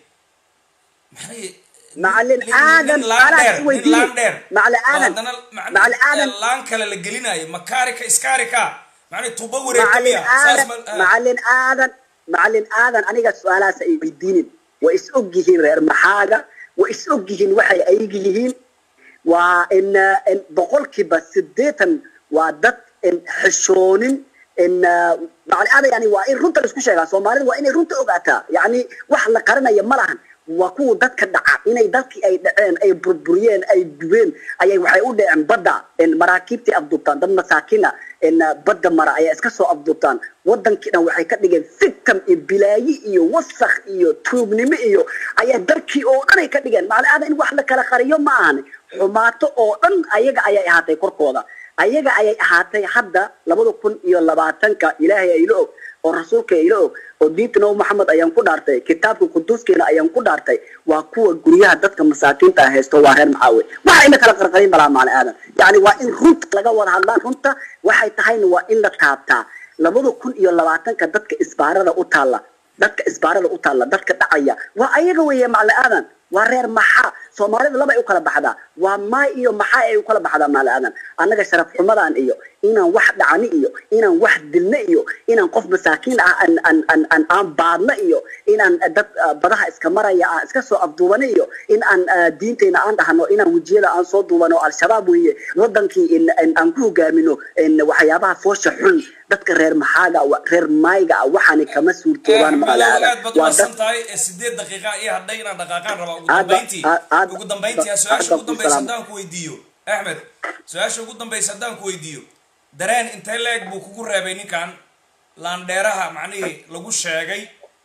maxay macalin nin- aadan nin laan dheer alaas nin weydiiye laan dheer macali oo aadan haddana macni- macali aadan eh, laan kale la gelinayo makaarika iskaarika macni tuba wareegta macalin miya saas aadan ma ah. macalin aadan macalin aadan aniga su-aalahaas ay weydiinin way is og yihiin reer maxaaga way is og yihiin waxay ayigi yihiin waa in in boqolkiiba sideetan waa dad in xishoonin in macali aadan yani waa in runta la isku sheegaa soomaalida waa inay runta ogaataa yani wax la qaranaya ma lahan waa kuwa dadka dhaca inay dalkii ay dhaceen ay burburiyeen ay gubeen ayay waxay u dhaceen badda in maraakiibtii afduubtaan dad masaakina in badda mara ayaa iska soo afduubtaan wadankii dhan waxay ka dhigeen fitam iyo bilaayi iyo wasakh iyo tuugnimo iyo ayaa dalkii oo dhan ay ka dhigeen macali aadan in wax la kala qariyo ma ahan xumaato oo dhan ayaga ayay ahaatay korkooda ayaga ayay ahaatay hadda labada kun iyo labaatanka ilaahay ayla og oo rasuulka ayla og oo diinta nabi maxamed ayaan ku dhaartay kitaabka quduuskeena ayaan ku dhaartay waa kuwa guryaha dadka masaakiinta ah haysto waa reer maxaawe waxa ina kala qarqarin balaa macali aadan yani waa in runta laga wada hadlaa runta waxay tahayna waa in la taabtaa labada kun iyo labaatanka dadka isbaarada u taalla dadka isbaarada u taalla dadka dhacaya waa ayaga weeye macali aadan waa reer maxaa soomaalida laba ay u kala baxdaa waa maay iyo maxaa ay u kala baxdaa maali aadan annaga sharaf xumadan iyo inaan wax dhacni iyo inaan wax dilna iyo inaan qof masaakiin ah aan aan aan aan aan baadna iyo inaan dad ah, badaha iska maraya aan iska soo afduubana iyo in aan ah, diintayna aan dhahno inaan wejiyada aan soo duubano al-shabaab weeye wadankii in in aan ku hogaamino in waxyaabaha foosha xun dadka reer maxaaga wa- reer maayga ah waxaani kama suurtoobaan maali madow aadan aad baad waa umahadsan dad tahay ee sideed daqiiqa iyo hadhay inaan dhaqaaqaan rabaa ugu Aad ba- dambayntii aad- aad- ugu dambayntii aad- su-aasha aad ugu ku dambaysa salaam. haddaan ku weydiiyo axmed su-aasha ugu dambaysa haddaan ku weydiiyo dareen intee leeg buu kugu reebay ninkan laandheeraha macnihii lagu sheegay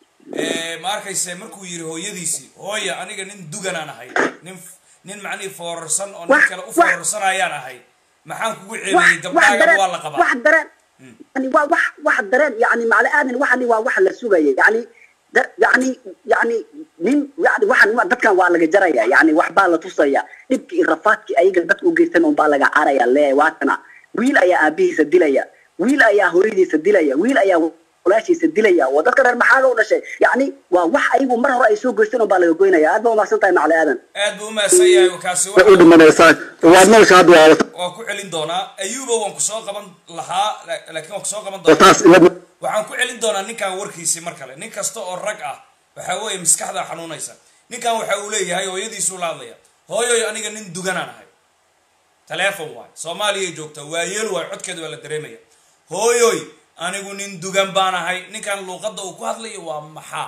ee, ma arkayse markuu yiri hooyadiisii hooya aniga nin duganaan ahay nin nin macnihii foorarsan oo nin Wax- kale u wax- foorarsanayaan ahay maxaan kugu wax ceebiyey wax gabdhaaga dareen waa la qabaa wax dareen yani waa wax wax dareen yani macali aadan waxani waa wax la sugaya yani da- yani yani nin yani waxan waa- dadkan waa laga jaraya yani waxbaa la tusaya dhibki iyo rafaadkii ayaga dadka u geystan unbaa laga caraya le waatana wiil ayaa aabihiisa dilaya wiil ayaa hooyadiisa dilaya wiil ayaa walaashiisa dilaya waa dadka reer maxaaga u dhashay yani waa wax ayagu mar hore ay soo geystan unbaa laga goynaya aad baa umahsan tahay macali aadan aad buu umahadsan yahay kaasi way u waxa dhimanaysaa waad nolosha hadda waa wata waan ku celin doonaa ayuba waan kusoo qaban lahaa la- laakiin waan kusoo qaban oo doonaa taas ila waxaan ku celin doonaa ninkan warkiisii mar kale nin kasta oo rag ah waxa weeye maskaxda xanuunaysa ninkan waxa uu leeyahay hooyadiisuu la hadlaya hooyoy aniga nin duganaan ahay taleefon waay soomaaliyay joogtaa waayeel waay codkeeda waa la dareemaya hooyoy anigu nin dugan baan ahay ninkan luuqadda uu ku hadlayo waa maxaa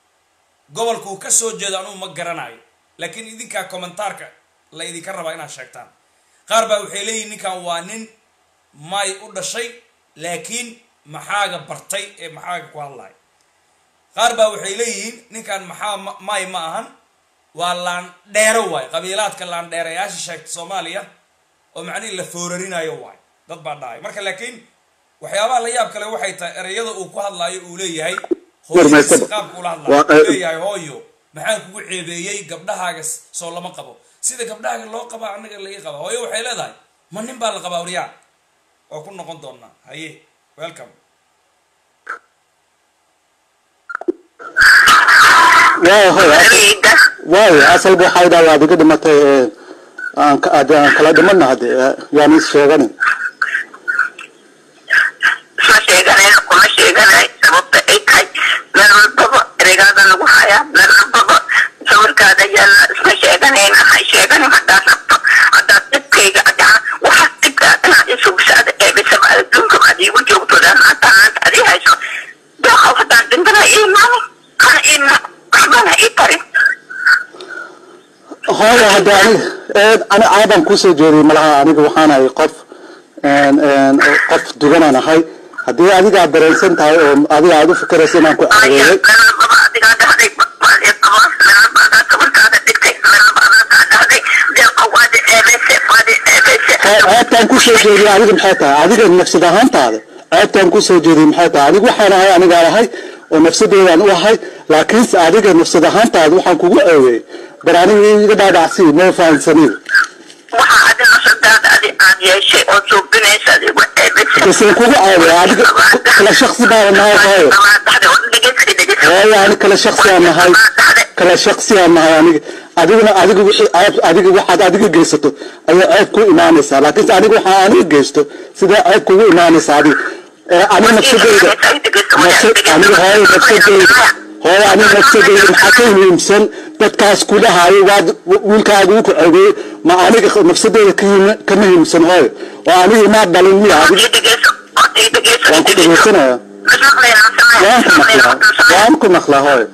gobolka uu ka soo jeedo anugu ma garanayo laakiin idinkaa kommentaarka la idinka rabaa inaad sheegtaan qaar baa waxay leeyihin ninkan waa nin may u dhashay laakiin maxaaga bartay ee maxaaga ku hadlaya qaar baa waxay leeyihiin ninkan maxaa ma- may ma ahan waa laandheero waay qabiilaadka laandheerayaasha sheegta soomaaliya oo macnihi la foorarinayo waay dad baa dhahay marka laakiin waxyaabaha la yaab kale waxay tahay ereyada uu ku hadlaayo uu leeyahay hooyadiisi Warmaysan. qaabka ula Waa- hadlaayo uu leeyahay hooyo maxaan kugu ceebeeyey gabdhahaaga s- soo lama qabo sida gabdhahaaga loo qabaa annaga la ii qaba hooyo waxay leedahay ma nin baa la qabaa waryaa oo ku noqon doonaa haye welcome waa hoy Amiga. waayo asalba waxaa idhaa waad iga dhimatay ee, aan ka- aan aan kala dhimana hadde ee, yaan is sheeganin ma sheeganayn kuma sheeganayn sababta ay tahay meel walbaba ereygaada lagu hayaa meel walbaba sawirkaada yaalla isma sheeganayna ha sheeganin haddaad rabto haddaad dhibkayga adhaa waxa dhibkaa inaad isugsaada eebisaba adduunka aad iigu joogto dhan maanta maanta adii hayso dooqaw haddaan dhintana ii maamo kana ii ma waxbana ii tarin hooyo hadda aniga ee, ani caadaan kusoo jeediyay malaha aniga waxaan ahay qof een, een, qof duganaan ahay haddii adiga aad dareensan tahay oo adiga aad u fikiraysa inaan ku Aya, ceebeeyey meel walbaba adigaa dhahday waa ii qabo meel walba adaa sawirkaada dhigtay meel walba adaa kaa dhahday deeqa waadi eebeyse waadi eebeyse ceebtaan kusoo jeediyay adiga maxay tahay adiga nafsad ahaantaada ceebtaan kusoo jeediyay maxay tahay adiga waxaan ahay anigaan ahay oo nafsadeedaan u ahay laakiinse adiga nafsad ahaantaada waxaan kugu ceebeeyey bar aniga iga dhaadhacsii ma fahansanid waxa adi nafsadaada adi aad yeeshay oo suubinaysa adigu eebeyse base kugu ceebeeya adiga kala shaksi baa nahay hooyo hooyo ani kala shaksi aan nahay kala shaksi aan nahay aniga adiguna adiga wixii ceeb adiga waxaad adiga geysato ayaa ceeb ku imaanaysaa laakiinse aniga waxaa aniga geysto sidee ceeb kugu imaanaysaa adiga ee aniga nafsadeyda nafsad aniga hooyo nafsadeyda hooyo aniga nafsadeyda maxaa ka muhiimsan dadkaas kudhahayo waad wiilkaaga uu ku ceebeeyey ma aniga nafsadeyda ka him- ka muhiimsan hooyo oo aniga imaa dhalin miya adiga waan ku dhegeysanaya waan ku maqlaa waan ku maqlaa hooyo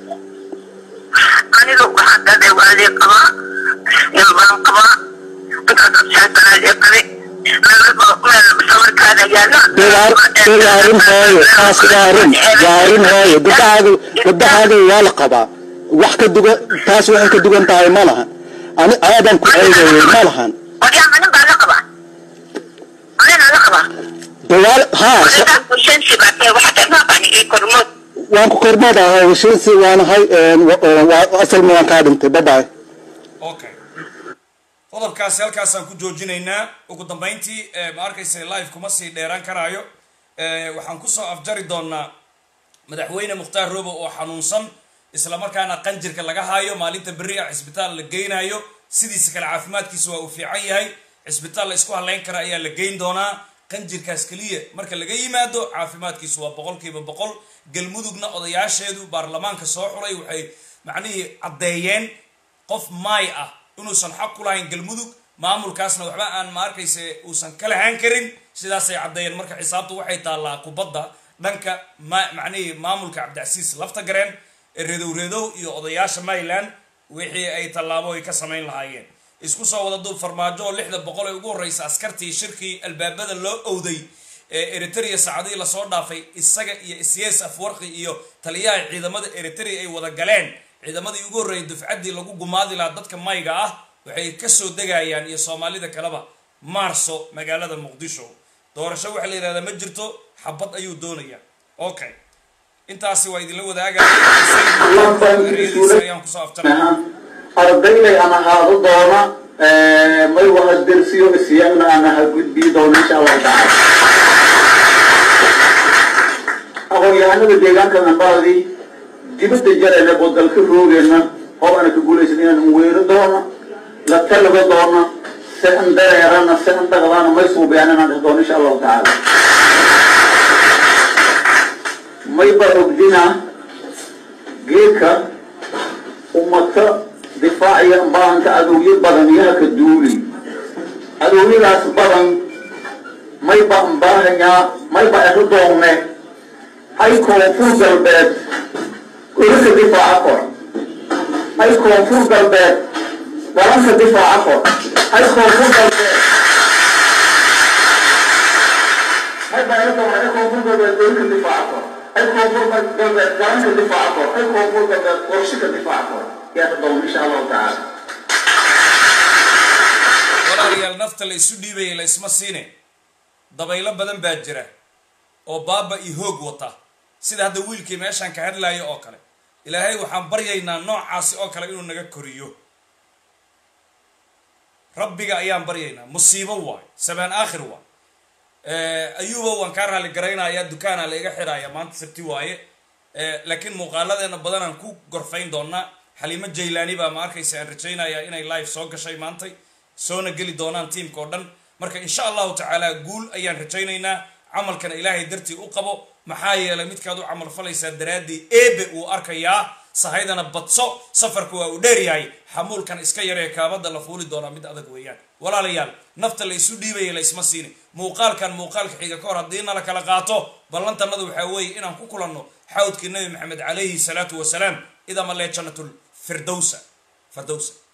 aniga waxaa daday waadii qabaa nin baan qabaa intaad absaasanaadii qabay meel sawirkaada yaalla Degaar degaarin hooyo taas gaarin gaarin hooyo gabdhahaaga gabdhahaaga waa la qabaa wax ka dugan taas waxay ka dugan tahay ma lahan ani aadan ku ceebeeyey ma lahan waryaa manin baa la qabaa maninaa la qabaa dagaal haa sa- anigaa kushansi baa tahay waxa dagmaaqani ii kormood waan ku kormada hawshiinsi waanahay asalma waan kaa dhintay babaay okay qodobkaasi halkaasaan ku joojinaynaa ugu dambayntii eh, ma arkaysa live kuma sii dheeraan karaayo Eh, waxaan kusoo afjari doonaa madaxweyne mukhtaar robo oo xanuunsan islamarkaana qanjirka laga haayo maalinta berri ah cisbitaal la geynayo sidiisa kale caafimaadkiisa waa uu fiican yahay cisbitaal la isku halayn kara ayaa la geyn doonaa qanjirkaas keliya marka laga yimaado caafimaadkiisu waa boqolkiiba boqol galmudugna odayaasheedu baarlamaanka soo xulay waxay macnihii caddeeyeen qof maay ah inuusan xaq ku lahayn galmudug maamulkaasna waxba aan ma arkayse uusan ka lahaan karin sidaasay caddeeyeen marka xisaabtu waxay taallaa kubadda dhanka ma macnihii maamulka cabdicasiis lafta gareen ee redow redow iyo odayaasha mayland wixii ay tallaabo ay ka samayn lahaayeen isku soo wada duub farmaajo oo lixda boqol ee ugu horreysa askartii shirkii albaabada loo owday ee eritrea saacadihii lasoo dhaafay isaga iyo isyes afwarqi iyo taliyaha ciidamada eritrea ay wada galeen ciidamadii ugu horreeyay dufcaddii lagu gumaadi lahaa dadka mayga ah waxay kasoo degayaan iyo soomaalida kaleba maarso magaalada muqdisho doorasho waxaa la yidhahdaa ma jirto xabad ayuu doonayaa okay intaasi waa idinla wadaagayaan kusoo afjaray ardaylay aan ahaado doona may waha dersiyo isyagna aan aha gudbii doona insha allahu tacaala aqoon-yahanada deegaanka nambaadii dibadda jarayna oo dalka roogeenna oo aana ka guulaysan inaan weero doona la talago doona se an dareerana se an dhaqdaana may suubiyaan inaan dheh doona insha allahu tacaala may ba ogdina geedka ummata difaaciya baahanka adowyo badan yaha ka duuli adowyadaas badan may ba mbaahanyaa may ba ero doonne ay koonfur galbeed olaka difaaca kor ay koonfur galbeed dalanka difaaca kor ay koonfur galbeed may ba ero doonne ay koonfur galbeed olaka difaaca kor ay koonfur galbeed dalanka difaaca kor ay koonfur galbeed qorshika difaaca kor yaa doon insha allahu tacaala walaalayaal nafta la isu dhiibaya la isma siine dabaylo badan baa jira oo baaba iyo hoog wata sida hadda wiilkii meeshaan ka hadlaayo oo kale ilaahay waxaan baryaynaa noocaasi oo kale inuu naga koriyo rabbiga ayaan baryaynaa musiibo waay sabaan aakhir waay ayuuba waan kaa raali garaynayaa dukaana la iga xidhaaya maanta sabti waaye laakiin muuqaaladeena badanaan ku gorfayn doonaa xaliimo jaylaani baa ma arkaysa aan rajaynayaa inay live soo gashay maantay soona geli doonaan tiamka oo dhan marka insha allahu tacaala guul ayaan rajaynaynaa camalkana ilaahay dartii u qabo maxaa yeelay midkaad u camal falaysaa daraaddii eebe uu arkayaa sahaydana badso safarka waa uu dheeryahay xamuulkan iska yaree kaabada la fuuli doonaa mid adag weeyaan walaalayaal nafta la isu dhiibaya la isma siini muuqaalkan muuqaalka xiga ka hor haddii na la kala qaato ballantanadu waxaa weeye inaan ku kulanno xawdkii nabi maxamed calayhi salaatu wasalaam idama lee jannatul firdowsa firdowsa